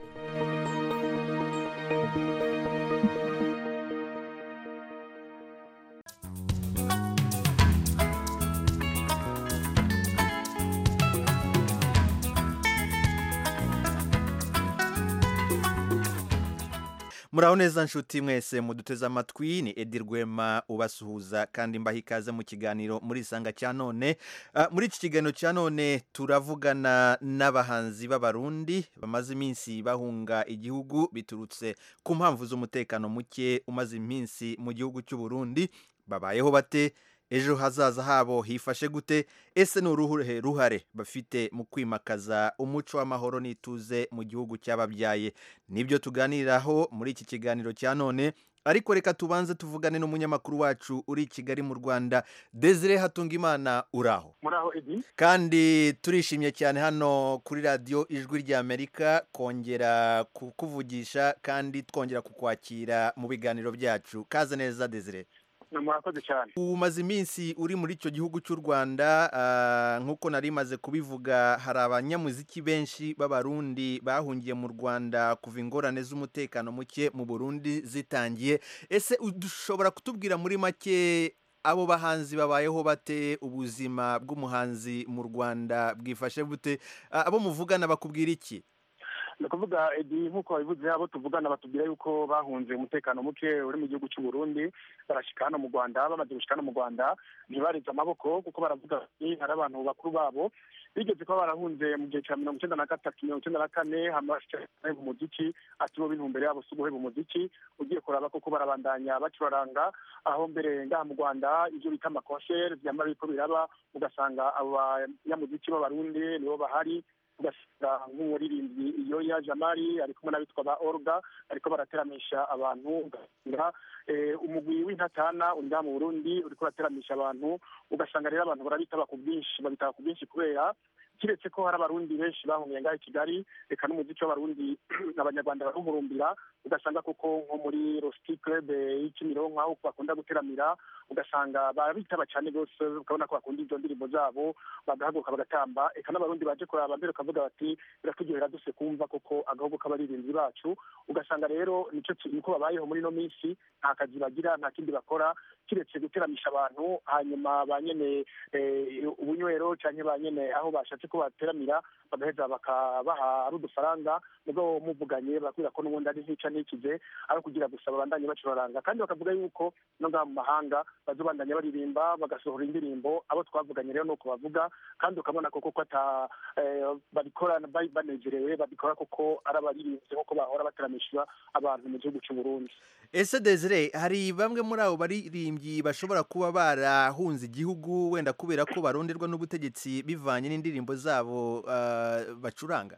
muraho neza nshuti mwese muduteze amatwi ni edi rwema ubasuhuza kandi mbaha ikaze mu kiganiro muri isanga cya none Ah, muri iki kiganiro cya none turavugana n'abahanzi b'abarundi bamaze iminsi bahunga igihugu biturutse ku mpamvu z'umutekano muke umaze iminsi mu gihugu cy'u Burundi babayeho bate ejo hazaza habo hifashe gute ese ni uruhe ruhare bafite mu kwimakaza umuco w'amahoro n'ituze mu gihugu cy'ababyaye nibyo tuganiraho muri iki kiganiro cya none ariko reka tubanze tuvugane n'umunyamakuru wacu uri i kigali mu rwanda desire hatungimana uraho muraho edi kandi turishimye cyane hano kuri radiyo ijwi ry'amerika kongera kukuvugisha kandi twongera kukwakira mu biganiro byacu kaze neza desire murakoze cyane umaze iminsi uri muri icyo gihugu cy'u rwanda ah, nk'uko nari maze kubivuga hari abanyamuziki benshi b'abarundi bahungiye mu rwanda kuva ingorane z'umutekano muke mu burundi zitangiye ese ushobora kutubwira muri make abo bahanzi babayeho bate ubuzima bw'umuhanzi mu rwanda bwifashe bute Ah, abo muvugana bakubwira iki ni ukuvuga edi nk'uko babivuze abo tuvugana batubwira yuko bahunze umutekano muke uri mu gihugu cy'u Burundi barashika hano mu rwanda bamaze gushika hano mu rwanda ntibareze amaboko kuko baravuga bati hari abantu bakuru babo bigeze kuba barahunze mu gihe cya mirongo icyenda na gatatu mirongo icyenda na kane hamashikahe mu muziki ati bo b'intumbero yabo si uguheba umuziki ugiye kuraba koko barabandanya bacuraranga aho mbere ngaha mu rwanda ibyo bita amakonseri byamara biriko biraba ugasanga abo banyamuziki b'abarundi nibo bahari ugasanga nk'umuririmbyi iyoya jamari ari kumwe n'abitwa ba orga ariko barateramisha abantu ugasanga eh, umugwi w'intatana uri ngaha mu burundi uriko urateramisha abantu ugasanga rero abantu barabitaba ku bwinshi babitaba ku bwinshi kubera kiretse ko hari abarundi benshi bahungiye ngaha i kigali reka n'umuziki w'abarundi abanyarwanda barawumurumbira ugasanga koko nko muri rosti club y'ikimironko aho bakunda guteramira ugasanga barabitaba cyane rwose ukabona ko bakunda izo ndirimbo zabo bagahaguruka bagatamba eka n'abarundi baje kuraba mbere ukavuga bati biraturyohera duse kumva koko agahugu k'abaririmbyi bacu ugasanga rero nico kintu ko babayeho muri ino minsi nta kazi bagira nta kindi bakora kiretse guteramisha abantu hanyuma ba nyene eh, ubunywero canke ba nyene aho bashatse ko bateramira bagaheza bakabaha ari udufaranga nubwo muvuganye bakubwira ko n'ubundi ari ntica ntikize ari kugira gusa babandanye bacuraranga kandi bakavuga yuko no ngaha mu mahanga bazobandanya baririmba bagasohora indirimbo abo twavuganye rero nuko bavuga kandi ukabona koko ko ata eh, babikora ba- banezerewe babikora koko ari abaririmbyi nk'uko bahora bateramisha abantu mu gihugu cy'u Burundi ese desire hari bamwe muri abo baririmbyi bashobora kuba barahunze igihugu wenda kubera ko baronderwa n'ubutegetsi bivanye n'indirimbo zabo ah, bacuranga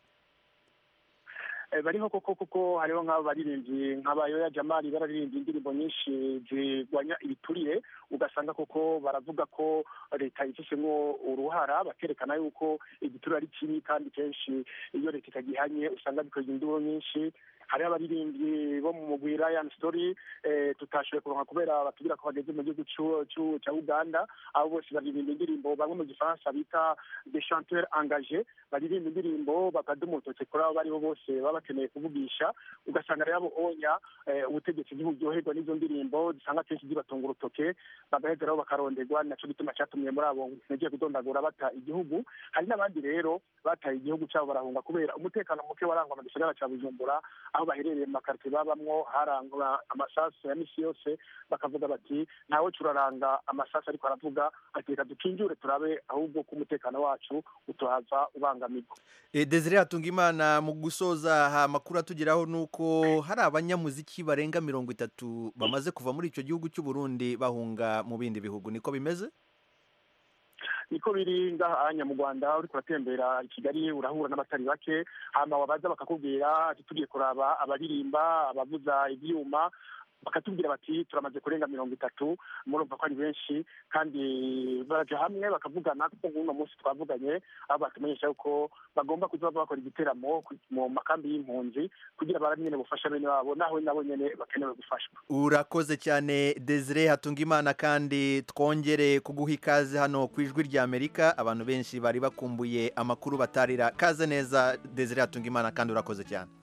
Eh, bariho koko kuko hariho nk'abo baririmbyi nk'abayoya jamali bararirimba indirimbo nyinshi zirwanya ibiturire ugasanga koko baravuga ko leta ifishemwo uruhara bakerekana yuko igiturire ari kibi kandi kenshi iyo leta itagihanye usanga bikorwa indibo nyinshi hariho abaririmbyi bo mu mugwi Ryan Story eh, tutashoboye kuronka kubera batubwira ko bageze mu gihugu c'u- c'u- ca Uganda abo bose baririmba indirimbo bamwe mu gifaransa bita des chanteurs engagés baririmba indirimbo bakaduma urutoke kuri abo bariho bose baba bakeneye kuvugisha ugasanga rero abo onya eh, ubutegetsi ntiburyoherwa n'izo ndirimbo zisanga kenshi zibatunga urutoke bagaheza rero bakaronderwa naco gituma catumye muri abo nagiye kudondagura bata igihugu hari n'abandi rero bataye igihugu cabo barahunga kubera umutekano muke warangwa mu gisagara ca bujumbura aho baherereye mu makarite babamwo harangwa amasasu ya misi yose bakavuga bati ntawe turaranga amasasu ariko aravuga ati reka dukinjure turabe ahubwo ko umutekano wacu utohava ubangamirwa Eh, desire hatungimana mu gusoza aha amakuru atugeraho ni uko hari abanyamuziki barenga mirongo itatu bamaze kuva muri icyo gihugu cy'u Burundi bahunga mu bindi bihugu niko bimeze niko biri ngahanya mu rwanda uriko uratembera i kigali urahura n'abatari bake hama wabaza bakakubwira ati tugiye kuraba abaririmba abavuza ibyuma bakatubwira bati turamaze kurenga mirongo itatu murumva ko ari benshi kandi baraja hamwe bakavugana kuko nk'uno munsi twavuganye aho batumenyesha yuko bagomba kuza bava bakora igiteramo ku- mu makambi y'impunzi kugira bara nyene bufasha bene wabo naho nabo nyene bakenewe gufashwa urakoze cyane desire hatungimana kandi twongere kuguha ikaze hano ku ijwi rya amerika abantu benshi bari bakumbuye amakuru batarira kaze neza desire hatungimana kandi urakoze cyane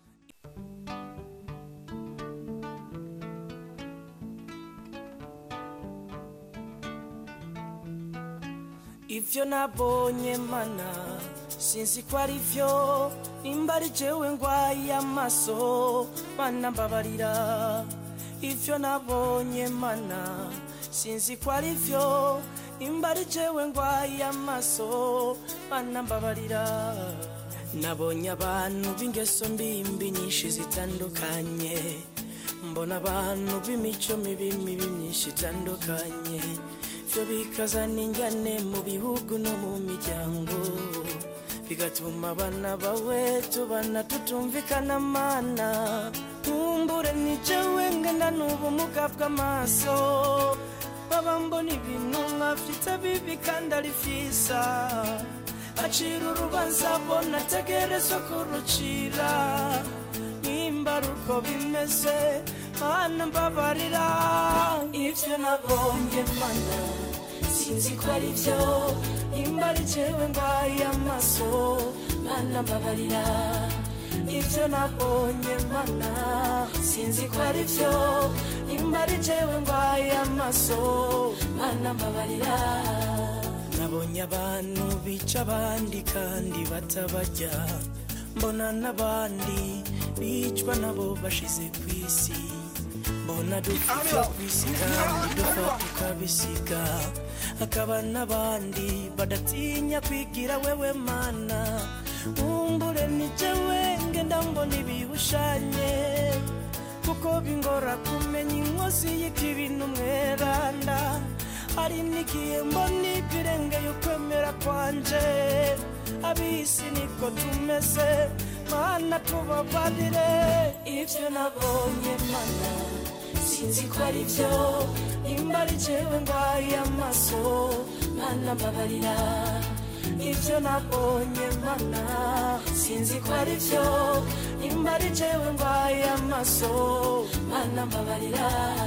ivyo nabonye mana sinzi ko ari vyo nimba ari jewe ngwaye amaso mana mbabarira ivyo nabonye mana sinzi ko ari vyo nimba ari jewe ngwaye amaso mana mbabarira nabonye abantu b'ingeso mbimbi nyinshi zitandukanye mbona abantu b'imico mibi mibi myinshi itandukanye byo bikazana injyane mu bihugu no mu miryango bigatuma abana bawe tubana tutumvikana mana nkumbure nijewe ngana n'ubumuga bw'amaso baba mbona ibintu nkafite bibi kandi ari fisa acira urubanza bona ategerezwa kurucira nimba ari uko bimeze mana mbabarira ibyo nabonye mana sinzi ko ari byo nimba ari jewe ngwaye amaso mana mbabarira ibyo nabonye mana sinzi ko ari byo nimba ari jewe ngwaye amaso mana mbabarira nabonye abantu bica abandi kandi batabarya mbona n'abandi bicwa nabo bashize ku isi mbona dupfa ku isi kandi dupfa tukabisiga hakaba n'abandi badatinya kwigira wewe mana nkumbure nijewe ngenda mbona ibihushanye kuko bingora kumenya inkozi y'ikibintu mweranda hari n'igihe mbona ibirengeye ukwemera kwanje abisi niko tumeze mana tubabarire ibyo nabonye mana sinzi ko ari byo nimba ari jewe ngwaye amaso mana mbabarira ibyo nabonye mana sinzi ko ari byo nimba ari jewe ngwaye amaso mana mbabarira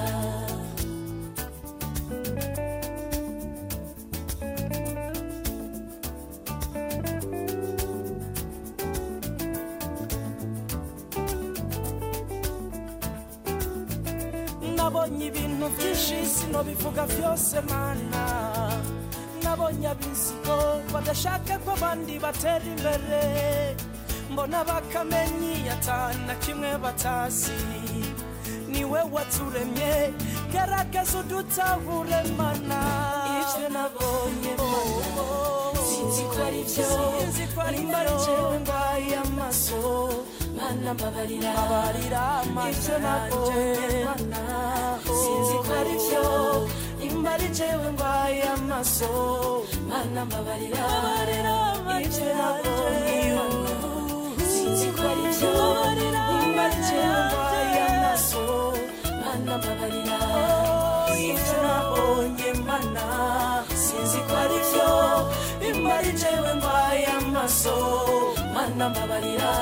nabonye ibintu byinshi sinobivuga byose mana nabonye abisigo badashaka ko abandi batera imbere mbona bakamenyi atana kimwe batazi niwe waturemye garagaza udutahure mana ibyo nabonye mana sinzi ko ari byo nimba ari jewe ngwaye amaso mana mbabarira ibyo nabonye mana sinzi ko ari byo nimba ari jewe ngwaye amaso mana mbabarira ibyo nabonye mana sinzi ko ari byo nimba ari jewe ngwaye amaso mana mbabarira ibyo nabonye mana sinzi ko ari byo nimba ari jewe ngwaye amaso mana mbabarira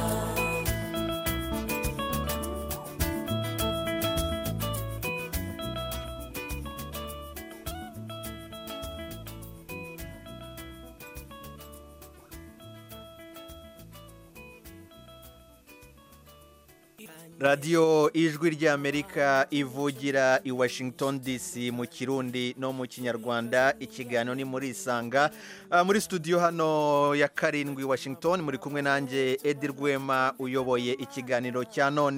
radiyo ijwi ry'amerika ivugira i washington dc mu kirundi no mu kinyarwanda ikiganiro ni muri isanga Ah, muri studio hano ya karindwi washington muri kumwe nanjye edi rwema uyoboye ikiganiro cya none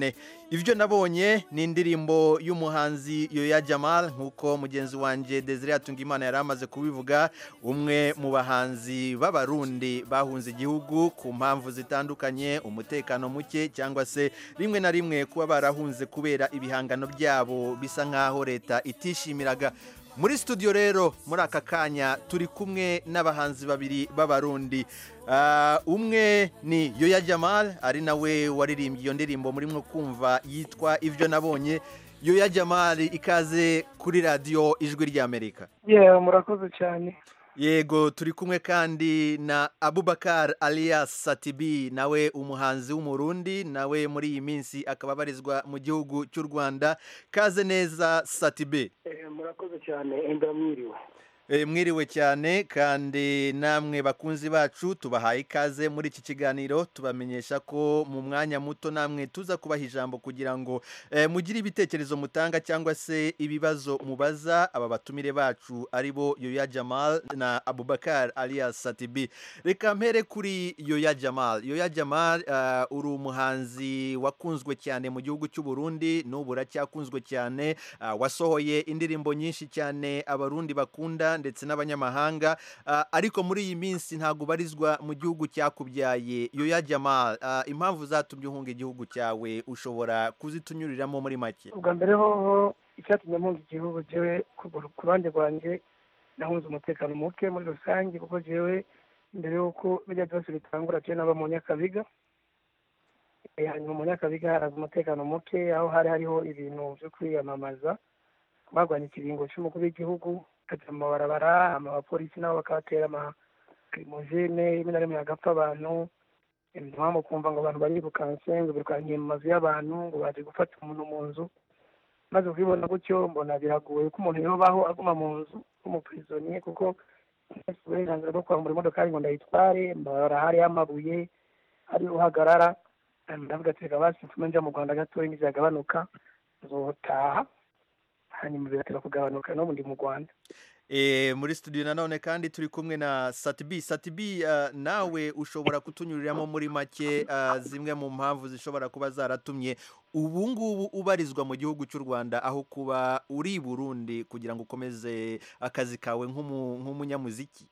ibyo nabonye ni indirimbo y'umuhanzi yoya jamal nk'uko mugenzi wanjye desire Hatungimana yari amaze kubivuga umwe mu bahanzi b'abarundi bahunze igihugu ku mpamvu zitandukanye umutekano muke cyangwa se rimwe na rimwe kuba barahunze kubera ibihangano byabo bisa nk'aho leta itishimiraga muri studio rero muri aka kanya turi kumwe n'abahanzi babiri b'abarundi Ah, umwe ni yoya jamal ari nawe waririmbye iyo ndirimbo murimo kumva yitwa ibyo nabonye yoya jamal ikaze kuri radiyo ijwi ry'amerika yewe murakoze cyane yego turi kumwe kandi na abubakar alias satibi nawe umuhanzi w'umurundi nawe muri iyi minsi akaba abarizwa mu gihugu cy'u rwanda kaze neza satibi Eh, murakoze cyane enda mwiriwe Eh, mwiriwe cyane kandi namwe bakunzi bacu tubahaye ikaze muri iki kiganiro tubamenyesha ko mu mwanya muto namwe tuza kubaha ijambo kugira ngo eh, mugire ibitekerezo mutanga cyangwa se ibibazo mubaza aba batumire bacu ari bo yoya jamal na abubakar alias satibi reka mpere kuri yoya jamal yoya jamal uh, uri umuhanzi wakunzwe cyane mu gihugu cy'u Burundi n'ubu uracyakunzwe cyane uh, wasohoye indirimbo nyinshi cyane abarundi bakunda ndetse n'abanyamahanga uh, ariko muri iyi minsi ntabwo ubarizwa mu gihugu cyakubyaye yoya jamal uh, impamvu zatumye uhunga igihugu cyawe ushobora kuzitunyuriramo muri make ubwa mbere hoho icyatumye mpunga igihugu jewe ku ku ruhande rwanjye nahunze umutekano muke muri rusange kuko jewe mbere y'uko bijya byose bitangura jewe naba mu nyakabiga Eh, hanyuma mu nyakabiga haraza umutekano muke aho hari hariho ibintu byo kwiyamamaza barwanya ikiringo cy'umukuru w'igihugu bakajya mu mabarabara hama abapolisi nabo bakabatera amakirimojene rimwe na rimwe hagapfa abantu impamvu kumva ngo abantu barirukanse ngo birukankiye mu mazu y'abantu ngo baje gufata umuntu mu nzu maze kubibona gutyo mbona biragoye ko umuntu yobaho aguma mu nzu nk'umupirizoniye kuko ntafite uburenganzira bwo kwambura imodokari ngo ndayitware mbara hariho amabuye hari uhagarara ndavuga ati reka basi mfume nja mu rwanda gatoya nizagabanuka nzotaha hanyuma biratera kugabanuka no ndi mu rwanda E, muri studio nanone kandi turi kumwe na Satibi Satibi uh, nawe ushobora kutunyuriramo muri make uh, zimwe mu mpamvu zishobora kuba zaratumye ubu ngubu ubarizwa mu gihugu cy'u Rwanda aho kuba uri i Burundi kugira ngo ukomeze akazi kawe nk'umu- nk'umunyamuziki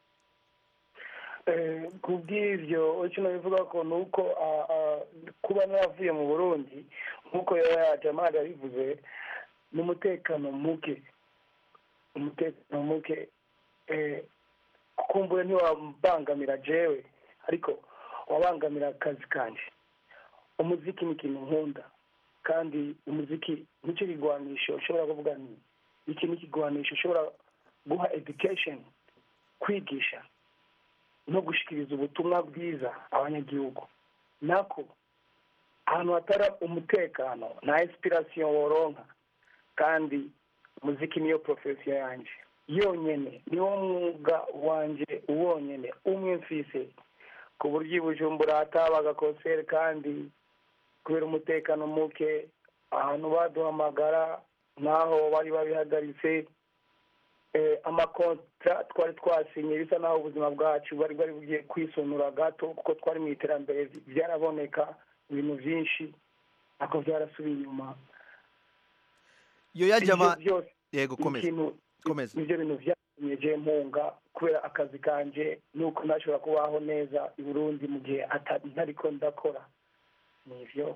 Eh, ku bw'ibyo icyo nabivuga ko ni uko ah, ah, kuba naravuye mu burundi nk'uko yaya jamali yabivuze n'umutekano muke umutekano muke eh, kumbure ntiwabangamira jewe ariko wabangamira akazi kanje umuziki ni ikintu nkunda kandi umuziki nicyo kigwanisho ushobora kuvuga ni iki ni ikigwanisho ushobora guha education kwigisha no gushikiriza ubutumwa bwiza abanyagihugu nako ahantu hatari umutekano nta inspiration woronka kandi muziki niyo profesiyo yanjye yonyene niwo mwuga wanje wonyene umwe mfise ku buryo i bujumbura hatabaga konseri kandi kubera umutekano muke ahantu baduhamagara n'aho bari babihagaritse eh, amakontra twari twasinye bisa naho ubuzima bwacu bari bari bugiye kwisonura gato kuko twari mu iterambere byaraboneka ibintu byinshi ariko byarasubiye inyuma Yoya Ibyo Jamal byose yego komeza ikintu komeza nibyo bintu byatumye je mpunga kubera akazi kanje nuko ntashobora kubaho neza i burundi mu gihe ata- ntariko ndakora nivyo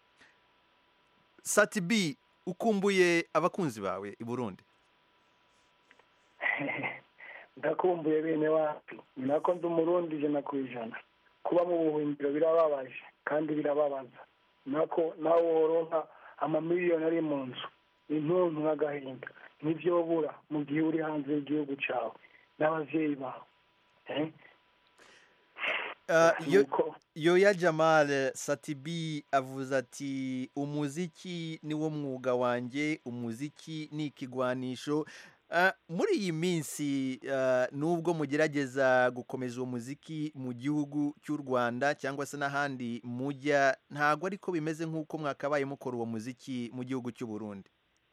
Satibi ukumbuye abakunzi bawe i Burundi ndakumbuye bene wacu ni nako ndi umurundi ijana ku ijana kuba mu buhungiro birababaje kandi birababaza nako nawe woronka amamiliyoni ari mu nzu intuntu n'agahinda nivyo bura mu gihe uri hanze y'igihugu cawe n'abavyeyi bawe eh? Uh, yo, yoya Jamal Satibi avuze ati umuziki niwo mwuga wanjye umuziki ni ikigwanisho Uh, muri iyi minsi uh, nubwo mugerageza gukomeza uwo muziki mu gihugu cy'u Rwanda cyangwa se n'ahandi mujya ntago ariko bimeze nk'uko mwakabaye mukora uwo muziki mu gihugu cy'u Burundi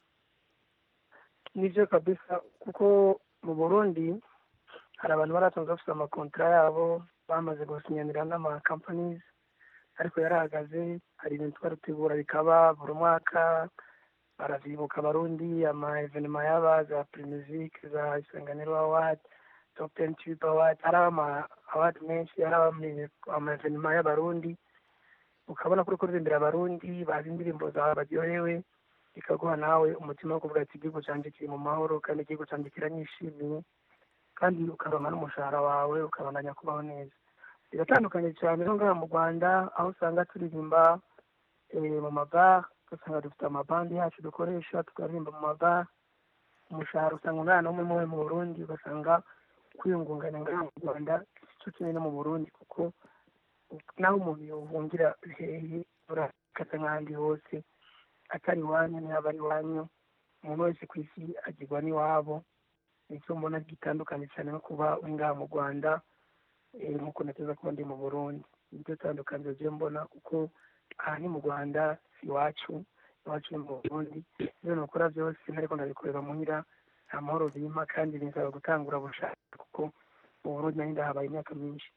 nivyo kabisa kuko mu burundi hari abantu baratunze bafite amakontra yabo bamaze gusinyanira n'ama companies ariko yarahagaze hari ibintu twarutegura bikaba buri mwaka baravyibuka abarundi ama evenema yaba za primizike za isanganiro award top ten tube award hari ama award menshi hari ama evenema y'abarundi ukabona kuri kuririmbira abarundi bazi indirimbo zawe baryohewe bikaguha nawe umutima wo kuvuga ati igihugu canje kiri mu mahoro kandi igihugu canje kiranyishimiye kandi ukaronka n'umushahara wawe ukabandanya kubaho neza biratandukanye cyane no ngaha mu rwanda aho usanga turirimba mu mabara ugasanga dufite amabandi yacu dukoresha tukaririmba mu mabara umushahara usanga umwana umwe muwe mu burundi ugasanga kwiyungunganya ngaha mu rwanda cyo kimwe no mu burundi kuko naho umuntu yohungira hehe urakata nk'ahandi hose atari iwanyu ntiyaba ari iwanyu umuntu wese ku isi agirwa n'iwabo nicyo mbona gitandukanye cyane no kuba uri ngaha mu rwanda nk'uko nateza kuba ndi mu burundi nibyo tandukaniro ryo mbona kuko aha ni mu rwanda si iwacu iwacu ni mu burundi ibyo nukora byose ntariko ndabikorera muhira nta mahoro bimpa kandi binsaba gutangura bushaka kuko mu burundi nari ndahabaye imyaka myinshi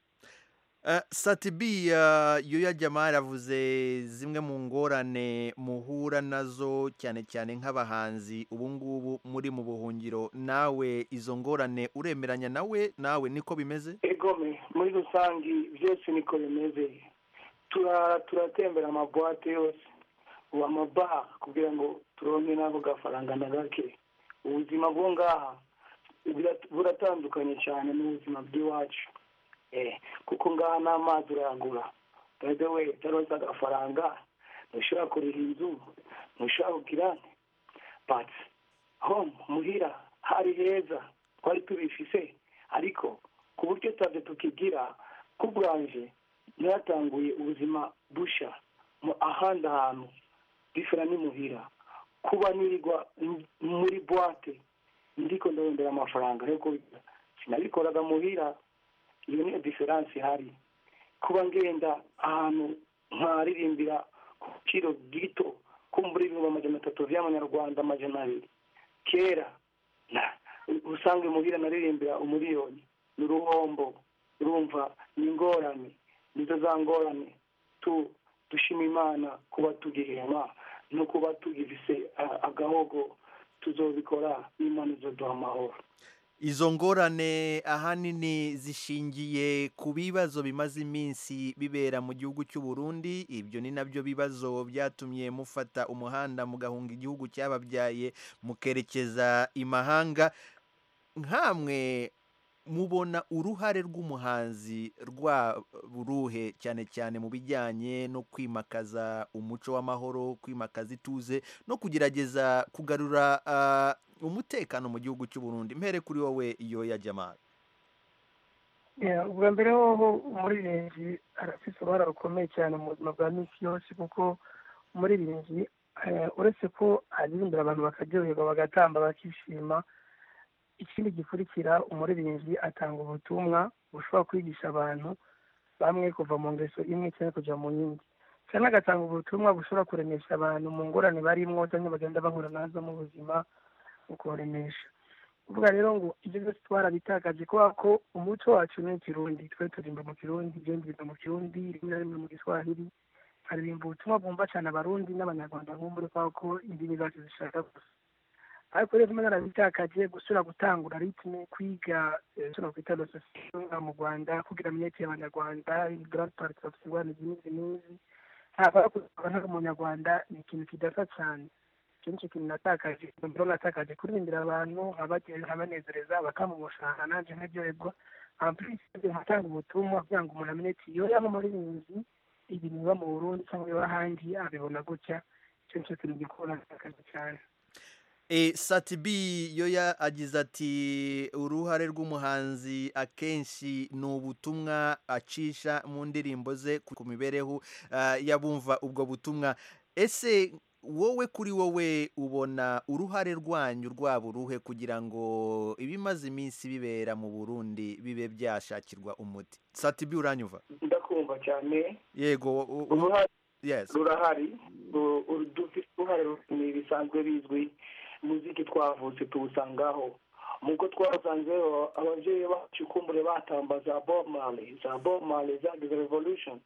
satibi yoya jamari avuze zimwe mu ngorane muhura nazo cyane cyane nk'abahanzi ubu ngubu muri mu buhungiro nawe izo ngorane uremeranya nawe nawe niko bimeze egome muri rusange byose niko bimeze turatembera amabuwate yose ubu amabaha kugira ngo turonke n'ako gafaranga na gake ubuzima bwo ngaha buratandukanye cyane n'ubuzima bw'iwacu kuko ngaha n'amazi urayagura by the way utaronse agafaranga ntushobora kuriha inzu ntushobora kugira but home muhira hari heza twari tubifise ariko ku buryo tutavyo tukigira ku bwanje naratanguye ubuzima busha mu ahandi hantu bifera n'imuhira kuba nirirwa muri boite ndiko ndarondera amafaranga ariko sinabikoraga muhira iyo niyo diferanse ihari kuba ngenda ahantu nkaririmbira ku giciro gito kumbura ibihumbi amajana atatu vy'amanyarwanda amajana abiri kera usange muhira naririmbira umuriyoni ni uruhombo urumva ni ingorane nizo za ngorane tu dushima imana kuba tugihema no kuba tugifise agahogo tuzobikora imana izoduha amahoro izo ngorane ahanini zishingiye ku bibazo bimaze iminsi bibera mu gihugu cy'u Burundi ibyo ni nabyo bibazo byatumye mufata umuhanda mugahunga igihugu cyababyaye mukerekeza imahanga nkamwe mubona uruhare rw'umuhanzi rwa buruhe cyane cyane mu bijyanye no kwimakaza umuco w'amahoro kwimakaza ituze no kugerageza kugarura umutekano mu gihugu cy'u Burundi mpere kuri wowe iyo ya jamari ubwa mbere hoho umuririmbyi arafite uruhare rukomeye cyane mu buzima bwa minsi yose kuko umuririmbyi uretse ko aririmbira abantu bakaryoherwa bagatamba bakishima ikindi gikurikira umuririmbyi atanga ubutumwa bushobora kwigisha abantu bamwe kuva mu ngeso imwe cyangwa kujya mu yindi cyangwa agatanga ubutumwa bushobora kuremesha abantu mu ngorane barimwo cyangwa bagenda bahura nazo mu buzima mu kubaremesha uvuga rero ngo ibyo byose twarabitakaje kubera ko umuco wacu ni ikirundi twe turimba mu kirundi ibindi biva mu kirundi rimwe na rimwe mu giswahili haririmba ubutumwa bwumva cyane abarundi n'abanyarwanda nk'umbure kubera ko indimi zacu zishaka gusa ariko rero rimwe narabitakaje gusubira gutangura ritme kwiga icyo nakwita lososiyo mu rwanda kugira amenyekeye abanyarwanda grand party of ingorane izi n'izi n'izi ntabwo kuba nta umunyarwanda ni ikintu kidasa cyane icyo nicyo kintu natakaje mbona natakaje kuririmbira abantu nkabanezereza bakama umushahara nanjye nkaryoherwa ampurisi nkatanga ubutumwa kugira ngo umuntu amenye ati iyo yaba umuririmbyi ibintu biba mu burundi cyangwa biba ahandi abibona gutya icyo nicyo kintu gikora natakaje cyane E, Satibi yoya agize ati uruhare rw'umuhanzi akenshi ni ubutumwa acisha mu ndirimbo ze ku mibereho uh, y'abumva ubwo butumwa ese wowe kuri wowe ubona uruhare rwanyu rwaba uruhe kugira ngo ibimaze iminsi bibera mu Burundi bibe byashakirwa umuti Satibi uranyumva ndakumva cyane yego uruhare yes rurahari dufite uruhare ni bisanzwe bizwi muziki twavutse tuwusangaho muko twasanzeho ababyeyi bacu kumbure batamba za bob marley za bob marley zagize revolution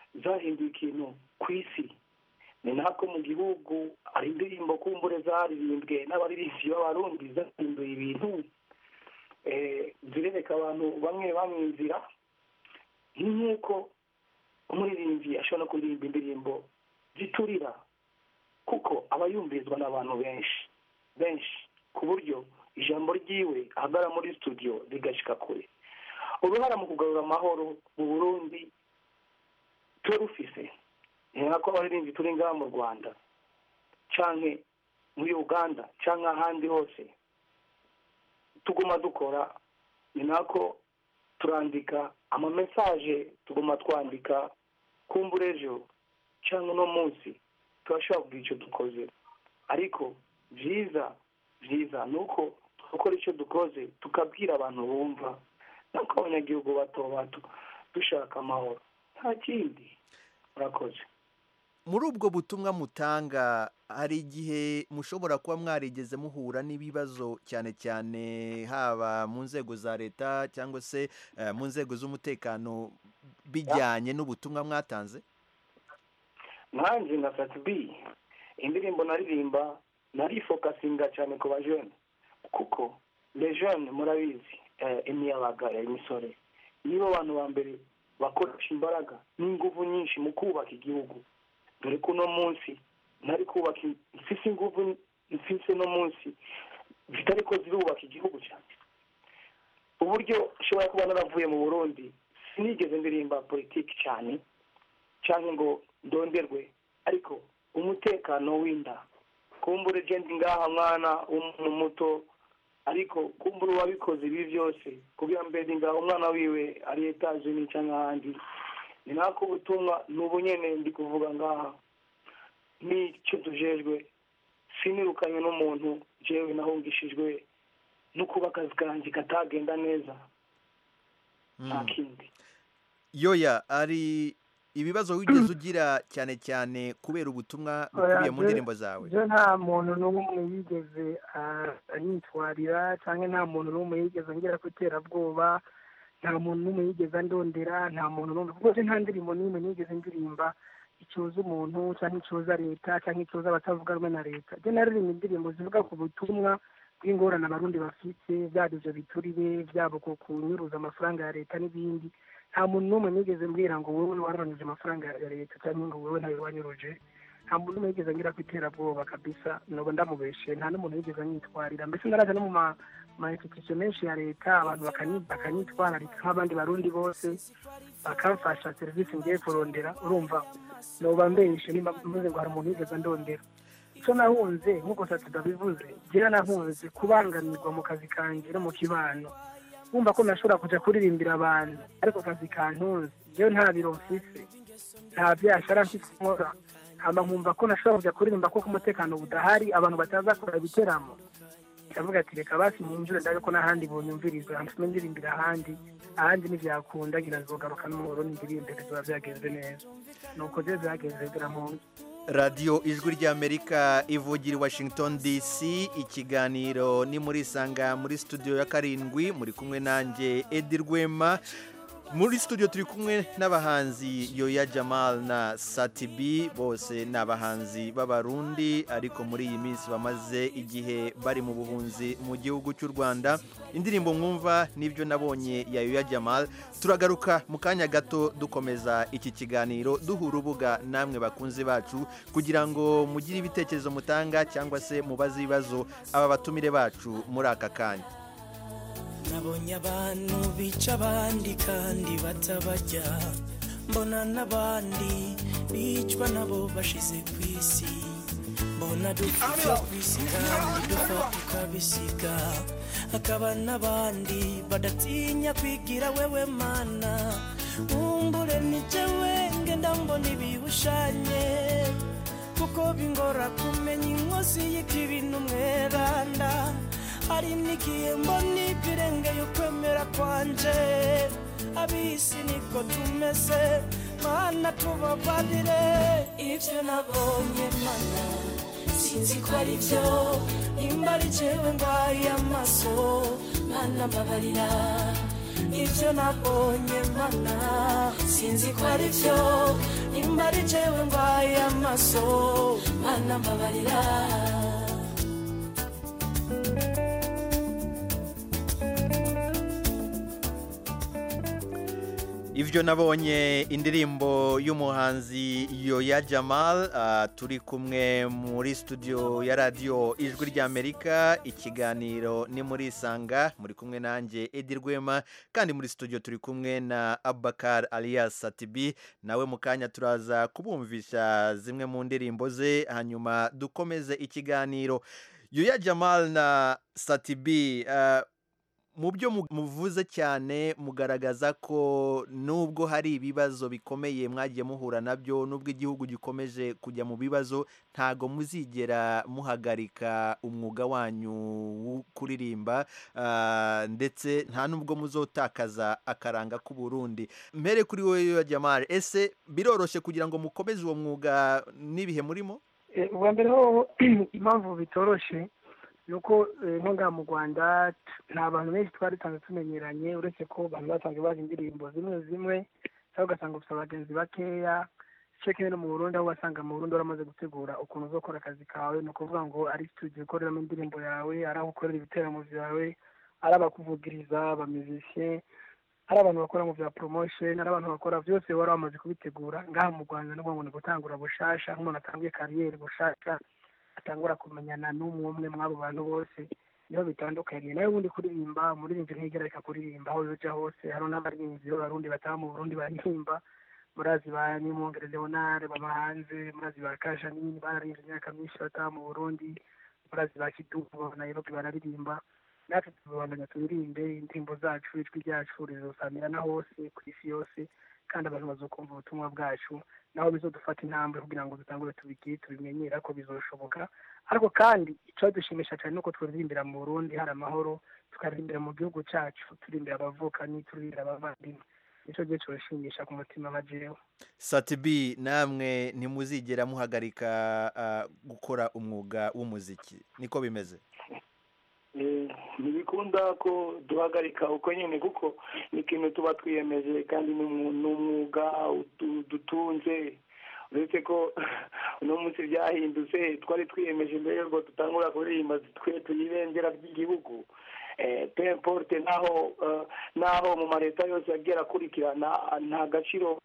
zahinduye ikintu ku isi ni nako mu gihugu hari indirimbo kumbure zaririmbwe n'abaririmbyi b'abarundi zahinduye ibintu eh, zirereka abantu bamwe bamwe inzira ni nk'uko umuririmbyi ashobora no kuririmba indirimbo ziturira kuko aba yumvirizwa n'abantu benshi benshi ku buryo ijambo ryiwe ahagara muri studio rigashika kure uruhara mu kugarura amahoro mu burundi turufise ni nako abaririmbyi turi ngaha mu rwanda canke muri uganda canke ahandi hose tuguma dukora ni nako turandika amamesaje tuguma twandika kumbura ejo cyangwa uno munsi turashobora kugira icyo dukoze ariko byiza byiza ni uko gukora icyo dukoze tukabwira abantu bumva nako abanyagihugu bato bato dushaka amahoro nta kindi murakoze muri ubwo butumwa mutanga hari igihe mushobora kuba mwarigeze muhura n'ibibazo cyane cyane haba mu nzego za leta cyangwa se eh, mu nzego z'umutekano bijyanye n'ubutumwa mwatanze nanjye nka satibi indirimbo naririmba narifokasinga cyane ku bajene kuko lejene murabizi eh, imiyabaga ya imisore nibo bantu ba mbere bakoresha imbaraga n'ingufu nyinshi mu kubaka igihugu dore ko uno munsi ntari kubaka mfise ingufu mfise no munsi zitari ko zirubaka igihugu cyane uburyo nshobora kuba naravuye mu burundi sinigeze ndirimba politiki cyane cyangwa ngo ndonderwe ariko umutekano w'inda kumbura ejendi ngaha mwana w'umuntu muto ariko kumbura uwabikoze ibi byose kugira mbere ngaha umwana wiwe ari etaje ni cyangwa ahandi ni nako ubutumwa ni ubunyene ndi kuvuga ngaha n'icyo tujejwe sinirukanye n'umuntu jewe nahungishijwe no kuba akazi kanjye katagenda neza nta kindi yoya ari ibibazo wigeze ugira cyane cyane kubera ubutumwa bukubiye mu ndirimbo zawe byo nta muntu n'umwe yigeze ah, anyitwarira cyangwa nta muntu n'umwe yigeze angera ku iterabwoba nta muntu n'umwe yigeze andondera nta muntu n'umwe kuko je nta ndirimbo n'imwe nigeze ndirimba icuza umuntu cyangwa icuza leta cyangwa icuza abatavuga rumwe na leta je naririmba indirimbo zivuga ku butumwa bw'ingorane abarundi bafite byaba ivyo biturire byaba ku kunyuruza amafaranga ya leta n'ibindi nta muntu n'umwe nigeze mbwira ngo wowe waronije amafaranga ya leta cyangwa ngo wowe ntawe wanyuruje nta muntu n'umwe yigeze ngira ku iterabwoba kabisa noba ndamubeshe nta n'umuntu yigeze anyitwarira mbese naraje no mu ma ma institution menshi ya leta abantu bakanyi- bakanyitwararika nk'abandi barundi bose bakamfasha serivisi ngiye kurondera urumva noba mbeshe nimba mvuze ngo hari umuntu yigeze andondera icyo nahunze nk'uko satuda bivuze jyewe nahunze kubangamirwa mu kazi kanjye no mu kibano wumva ko nashobora kujya kuririmbira abantu ariko akazi kantunze njyewe nta biro mfise nta byashara mfise nkora hama nkumva ko nashobora kujya kuririmba ko umutekano budahari abantu bataza kora ibiteramo ndavuga ati reka basi ninjure ndabe ko n'ahandi bunyumviriza ntuma ndirimbira ahandi ahandi ntibyakunda ngira nzogaruka n'umuhoro n'indirimbe bizoba byagenze neza nuko rero byagenze birampunze radiyo ijwi ry'amerika ivugira i washington dc ikiganiro ni muri isanga muri studio ya karindwi muri kumwe nanjye edi rwema muri studio turi kumwe n'abahanzi yoya jamal na satibi bose ni abahanzi b'abarundi ariko muri iyi minsi bamaze igihe bari mu buhunzi mu gihugu cy'u rwanda indirimbo mwumva n'ibyo nabonye ya yoya jamal turagaruka mu kanya gato dukomeza iki kiganiro duha urubuga namwe bakunzi bacu kugira ngo mugire ibitekerezo mutanga cyangwa se mubaze ibibazo aba batumire bacu muri aka kanya nabonye abantu bica abandi kandi batabajya mbona n'abandi bicwa nabo bashize ku isi mbona dupfa ku isi kandi dupfa tukabisiga hakaba n'abandi badatinya kwigira wewe mana nkumbure ni jewe ngenda mbona ibihushanye kuko bingora kumenya inkozi y'ikibi n'umweranda hari n'igihe mbona ibirengeye ukwemera kwanje abisi niko tumeze mana tubabarire ibyo nabonye mana sinzi ko ari byo nimba ari jewe ndwaye amaso mana mbabarira ibyo nabonye mana sinzi ko ari byo nimba ari jewe ndwaye amaso mana mbabarira ibyo nabonye indirimbo y'umuhanzi yoya jamal ah, turi kumwe muri studio ya radiyo ijwi ry'amerika ikiganiro ni muri isanga muri kumwe nanjye edi rwema kandi muri studio turi kumwe na abakar alias satibi nawe mu kanya turaza kubumvisha zimwe mu ndirimbo ze hanyuma dukomeze ikiganiro yoya jamal na satibi ah, mu byo mu- muvuze cyane mugaragaza ko nubwo hari ibibazo bikomeye mwagiye muhura nabyo nubwo igihugu gikomeje kujya mu bibazo ntago muzigera muhagarika umwuga wanyu wo kuririmba ah, ndetse nta nubwo muzotakaza akaranga k'u Burundi mbere kuri wowe Jamal ese biroroshye kugira ngo mukomeze uwo mwuga n'ibihe murimo Eh, ubwa mbere ho impamvu bitoroshe ni uko eh, nko ngaha mu rwanda t- nta bantu benshi twari dusanzwe tumenyeranye uretse ko abantu basanzwe bazi indirimbo zimwe zimwe cyangwa ugasanga ufite abagenzi bakeya ceke no mu burundi aho wasanga mu burundi waramaze gutegura ukuntu uzokora akazi kawe ni ukuvuga ngo ari studio ukoreramo indirimbo yawe ari aho ukorera ibiteramo byawe ari abakuvugiriza abamizisiye ari abantu bakora mu bya promotion ari abantu bakora byose wari wamaze kubitegura ngaha mu rwanda ni ukuvuga ngo ni gutangura bushasha nk'umuntu atangiye kariyeri bushasha atangura kumenyana n'umwe umwe mw'abo bantu bose niho bitandukanye nawe ubundi kuririmba umuririmbyi ntigereka kuririmba aho yoja hose hari n'abaririmbyi b'abarundi bataha mu burundi baririmba murazi ba nimwongere leonard baba hanze murazi ba kashanini bararirimba imyaka myinshi bataha mu burundi murazi ba kidumu nairobi bararirimba natwe tubandanya turirimbe indirimbo zacu ijwi ryacu rizosamirana hose ku isi yose kandi abantu bazokumva ubutumwa bwacu naho bizodufata intambwe kugira ngo dutangure tubigire tubimenyera ko bizoshoboka ariko kandi icadushimisha cyane nuko turirimbira mu burundi hari amahoro tukaririmbira mu gihugu cyacu turirimbira abavukanyi turirimbira abavandimwe nicyo gihe cyoshimisha ku mutima wa jewe Satibi namwe ntimuzigera muhagarika ah, gukora umwuga w'umuziki niko bimeze Eh, ntibikunda ko duhagarika uko nyine kuko ni ikintu tuba twiyemeje kandi ni umu- ni umwuga utu- dutunze uretse ko uno munsi byahindutse twari twiyemeje mbere yuko dutangura kuririmba twe tuyibendera ry'igihugu Eh, peu importe naho eh, naho mu maleta yose yagiye arakurikirana nta gaciro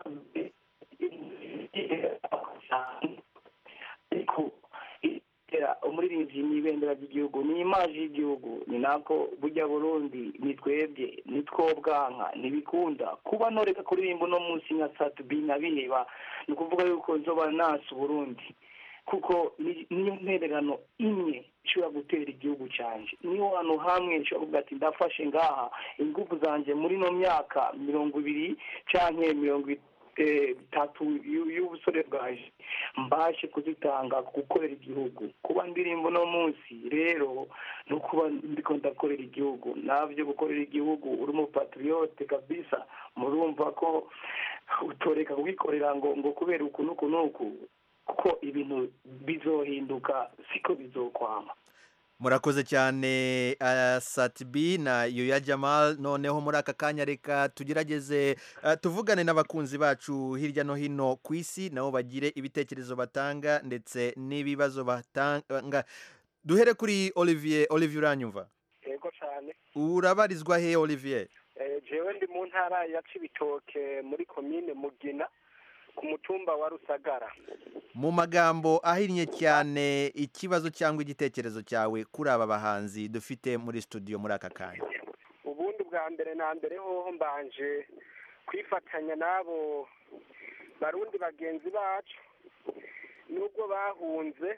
ariko itera umuririmbyi ni ibendera ry'igihugu ni imaji y'igihugu ni nako burya burundi ni twebwe ni two bwanka ntibikunda kuba noreka kuririmba uno munsi nka satubi nkabiheba ni ukuvuga yuko nzoba nasi uburundi kuko ni- niyo ntererano imwe ishobora gutera igihugu cyanjye niyo hantu hamwe nshobora kuvuga ati ndafashe ngaha ingufu zanjye muri ino myaka mirongo ibiri canke mirongo i- eh, itatu y'u- y'ubusore bwaje mbashe kuzitanga gukorera igihugu kuba ndirimbo uno munsi rero no kuba ndiko ndakorera igihugu navyo gukorera igihugu uri umupatriote kabisa murumva ko utoreka kugikorera ngo ngo kubera uku n'uku n'uku kuko ibintu bizohinduka siko bizokwama murakoze cyane uh, satibi na yoya jamal noneho muri aka kanya reka tugerageze uh, tuvugane n'abakunzi bacu hirya no hino ku isi nabo bagire ibitekerezo batanga ndetse n'ibibazo batanga duhere kuri olivier olivier uranyumva yego cyane urabarizwa he olivier Eh, jewe ndi mu ntara ya cibitoke muri komine mugina ku mutumba wa rusagara mu magambo ahinnye cyane ikibazo cyangwa igitekerezo cyawe kuri aba bahanzi dufite muri studio muri aka kanya ubundi bwa mbere na mbere hoho mbanje kwifatanya n'abo barundi bagenzi bacu nubwo bahunze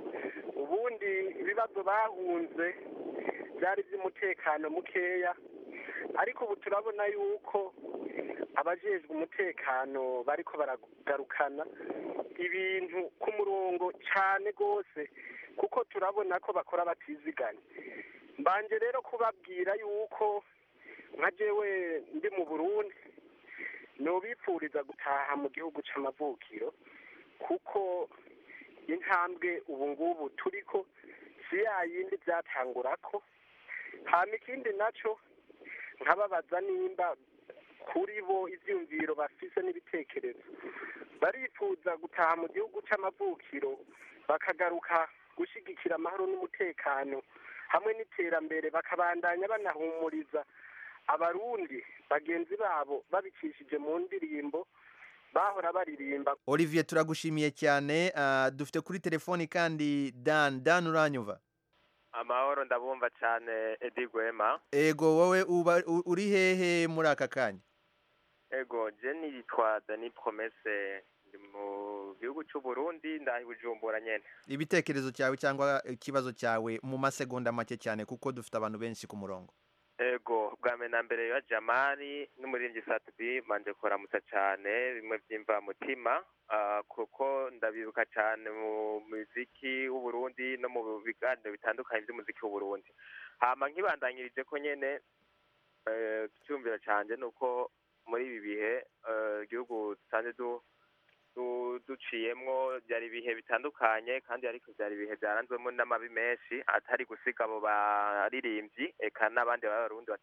ubundi ibibazo bahunze byari iby'umutekano mukeya ariko ubu turabona yuko abajejwe umutekano bariko baragarukana ibintu ku murongo cyane rwose kuko turabona ko bakora batiziganya mbanje rero kubabwira yuko nka jewe ndi mu burundi nobipfuriza gutaha mu gihugu c'amavukiro kuko intambwe ubu ngubu turiko si ya yindi byatangurako hama ikindi naco nkababaza nimba kuri bo ivyumviro bafise n'ibitekerezo barifuza gutaha mu gihugu c'amavukiro bakagaruka gushigikira amahoro n'umutekano hamwe n'iterambere bakabandanya banahumuriza abarundi bagenzi babo babicishije mu ndirimbo bahora baririmba olivier turagushimiye cyane ah, dufite kuri telefoni kandi dan dan uranyumva amahoro ndabumva cyane edi gwema ego wowe uba u- uri hehe muri aka kanya ego jeni yitwa dani promese ndi mu gihugu cy'u Burundi ndahi bujumbura nyene ibitekerezo cyawe cyangwa ikibazo cyawe mu masegonda make cyane kuko dufite abantu benshi ku murongo ego bwa mbere na mbere ya jamari n'umuririmbyi satubi manje kuramutsa cyane bimwe byimva mutima ah, kuko ndabibuka cyane mu muziki w'uburundi no mu biganiro bitandukanye by'umuziki w'uburundi hama nkibandanyirije ko nyene eh, icyumviro canje ni uko muri ibi bihe eh, igihugu dusanzwe du du- duciyemwo byari ibihe bitandukanye kandi ariko byari ibihe byaranzwemo n'amabi menshi atari gusiga abo baririmbyi eka n'abandi b'abarundi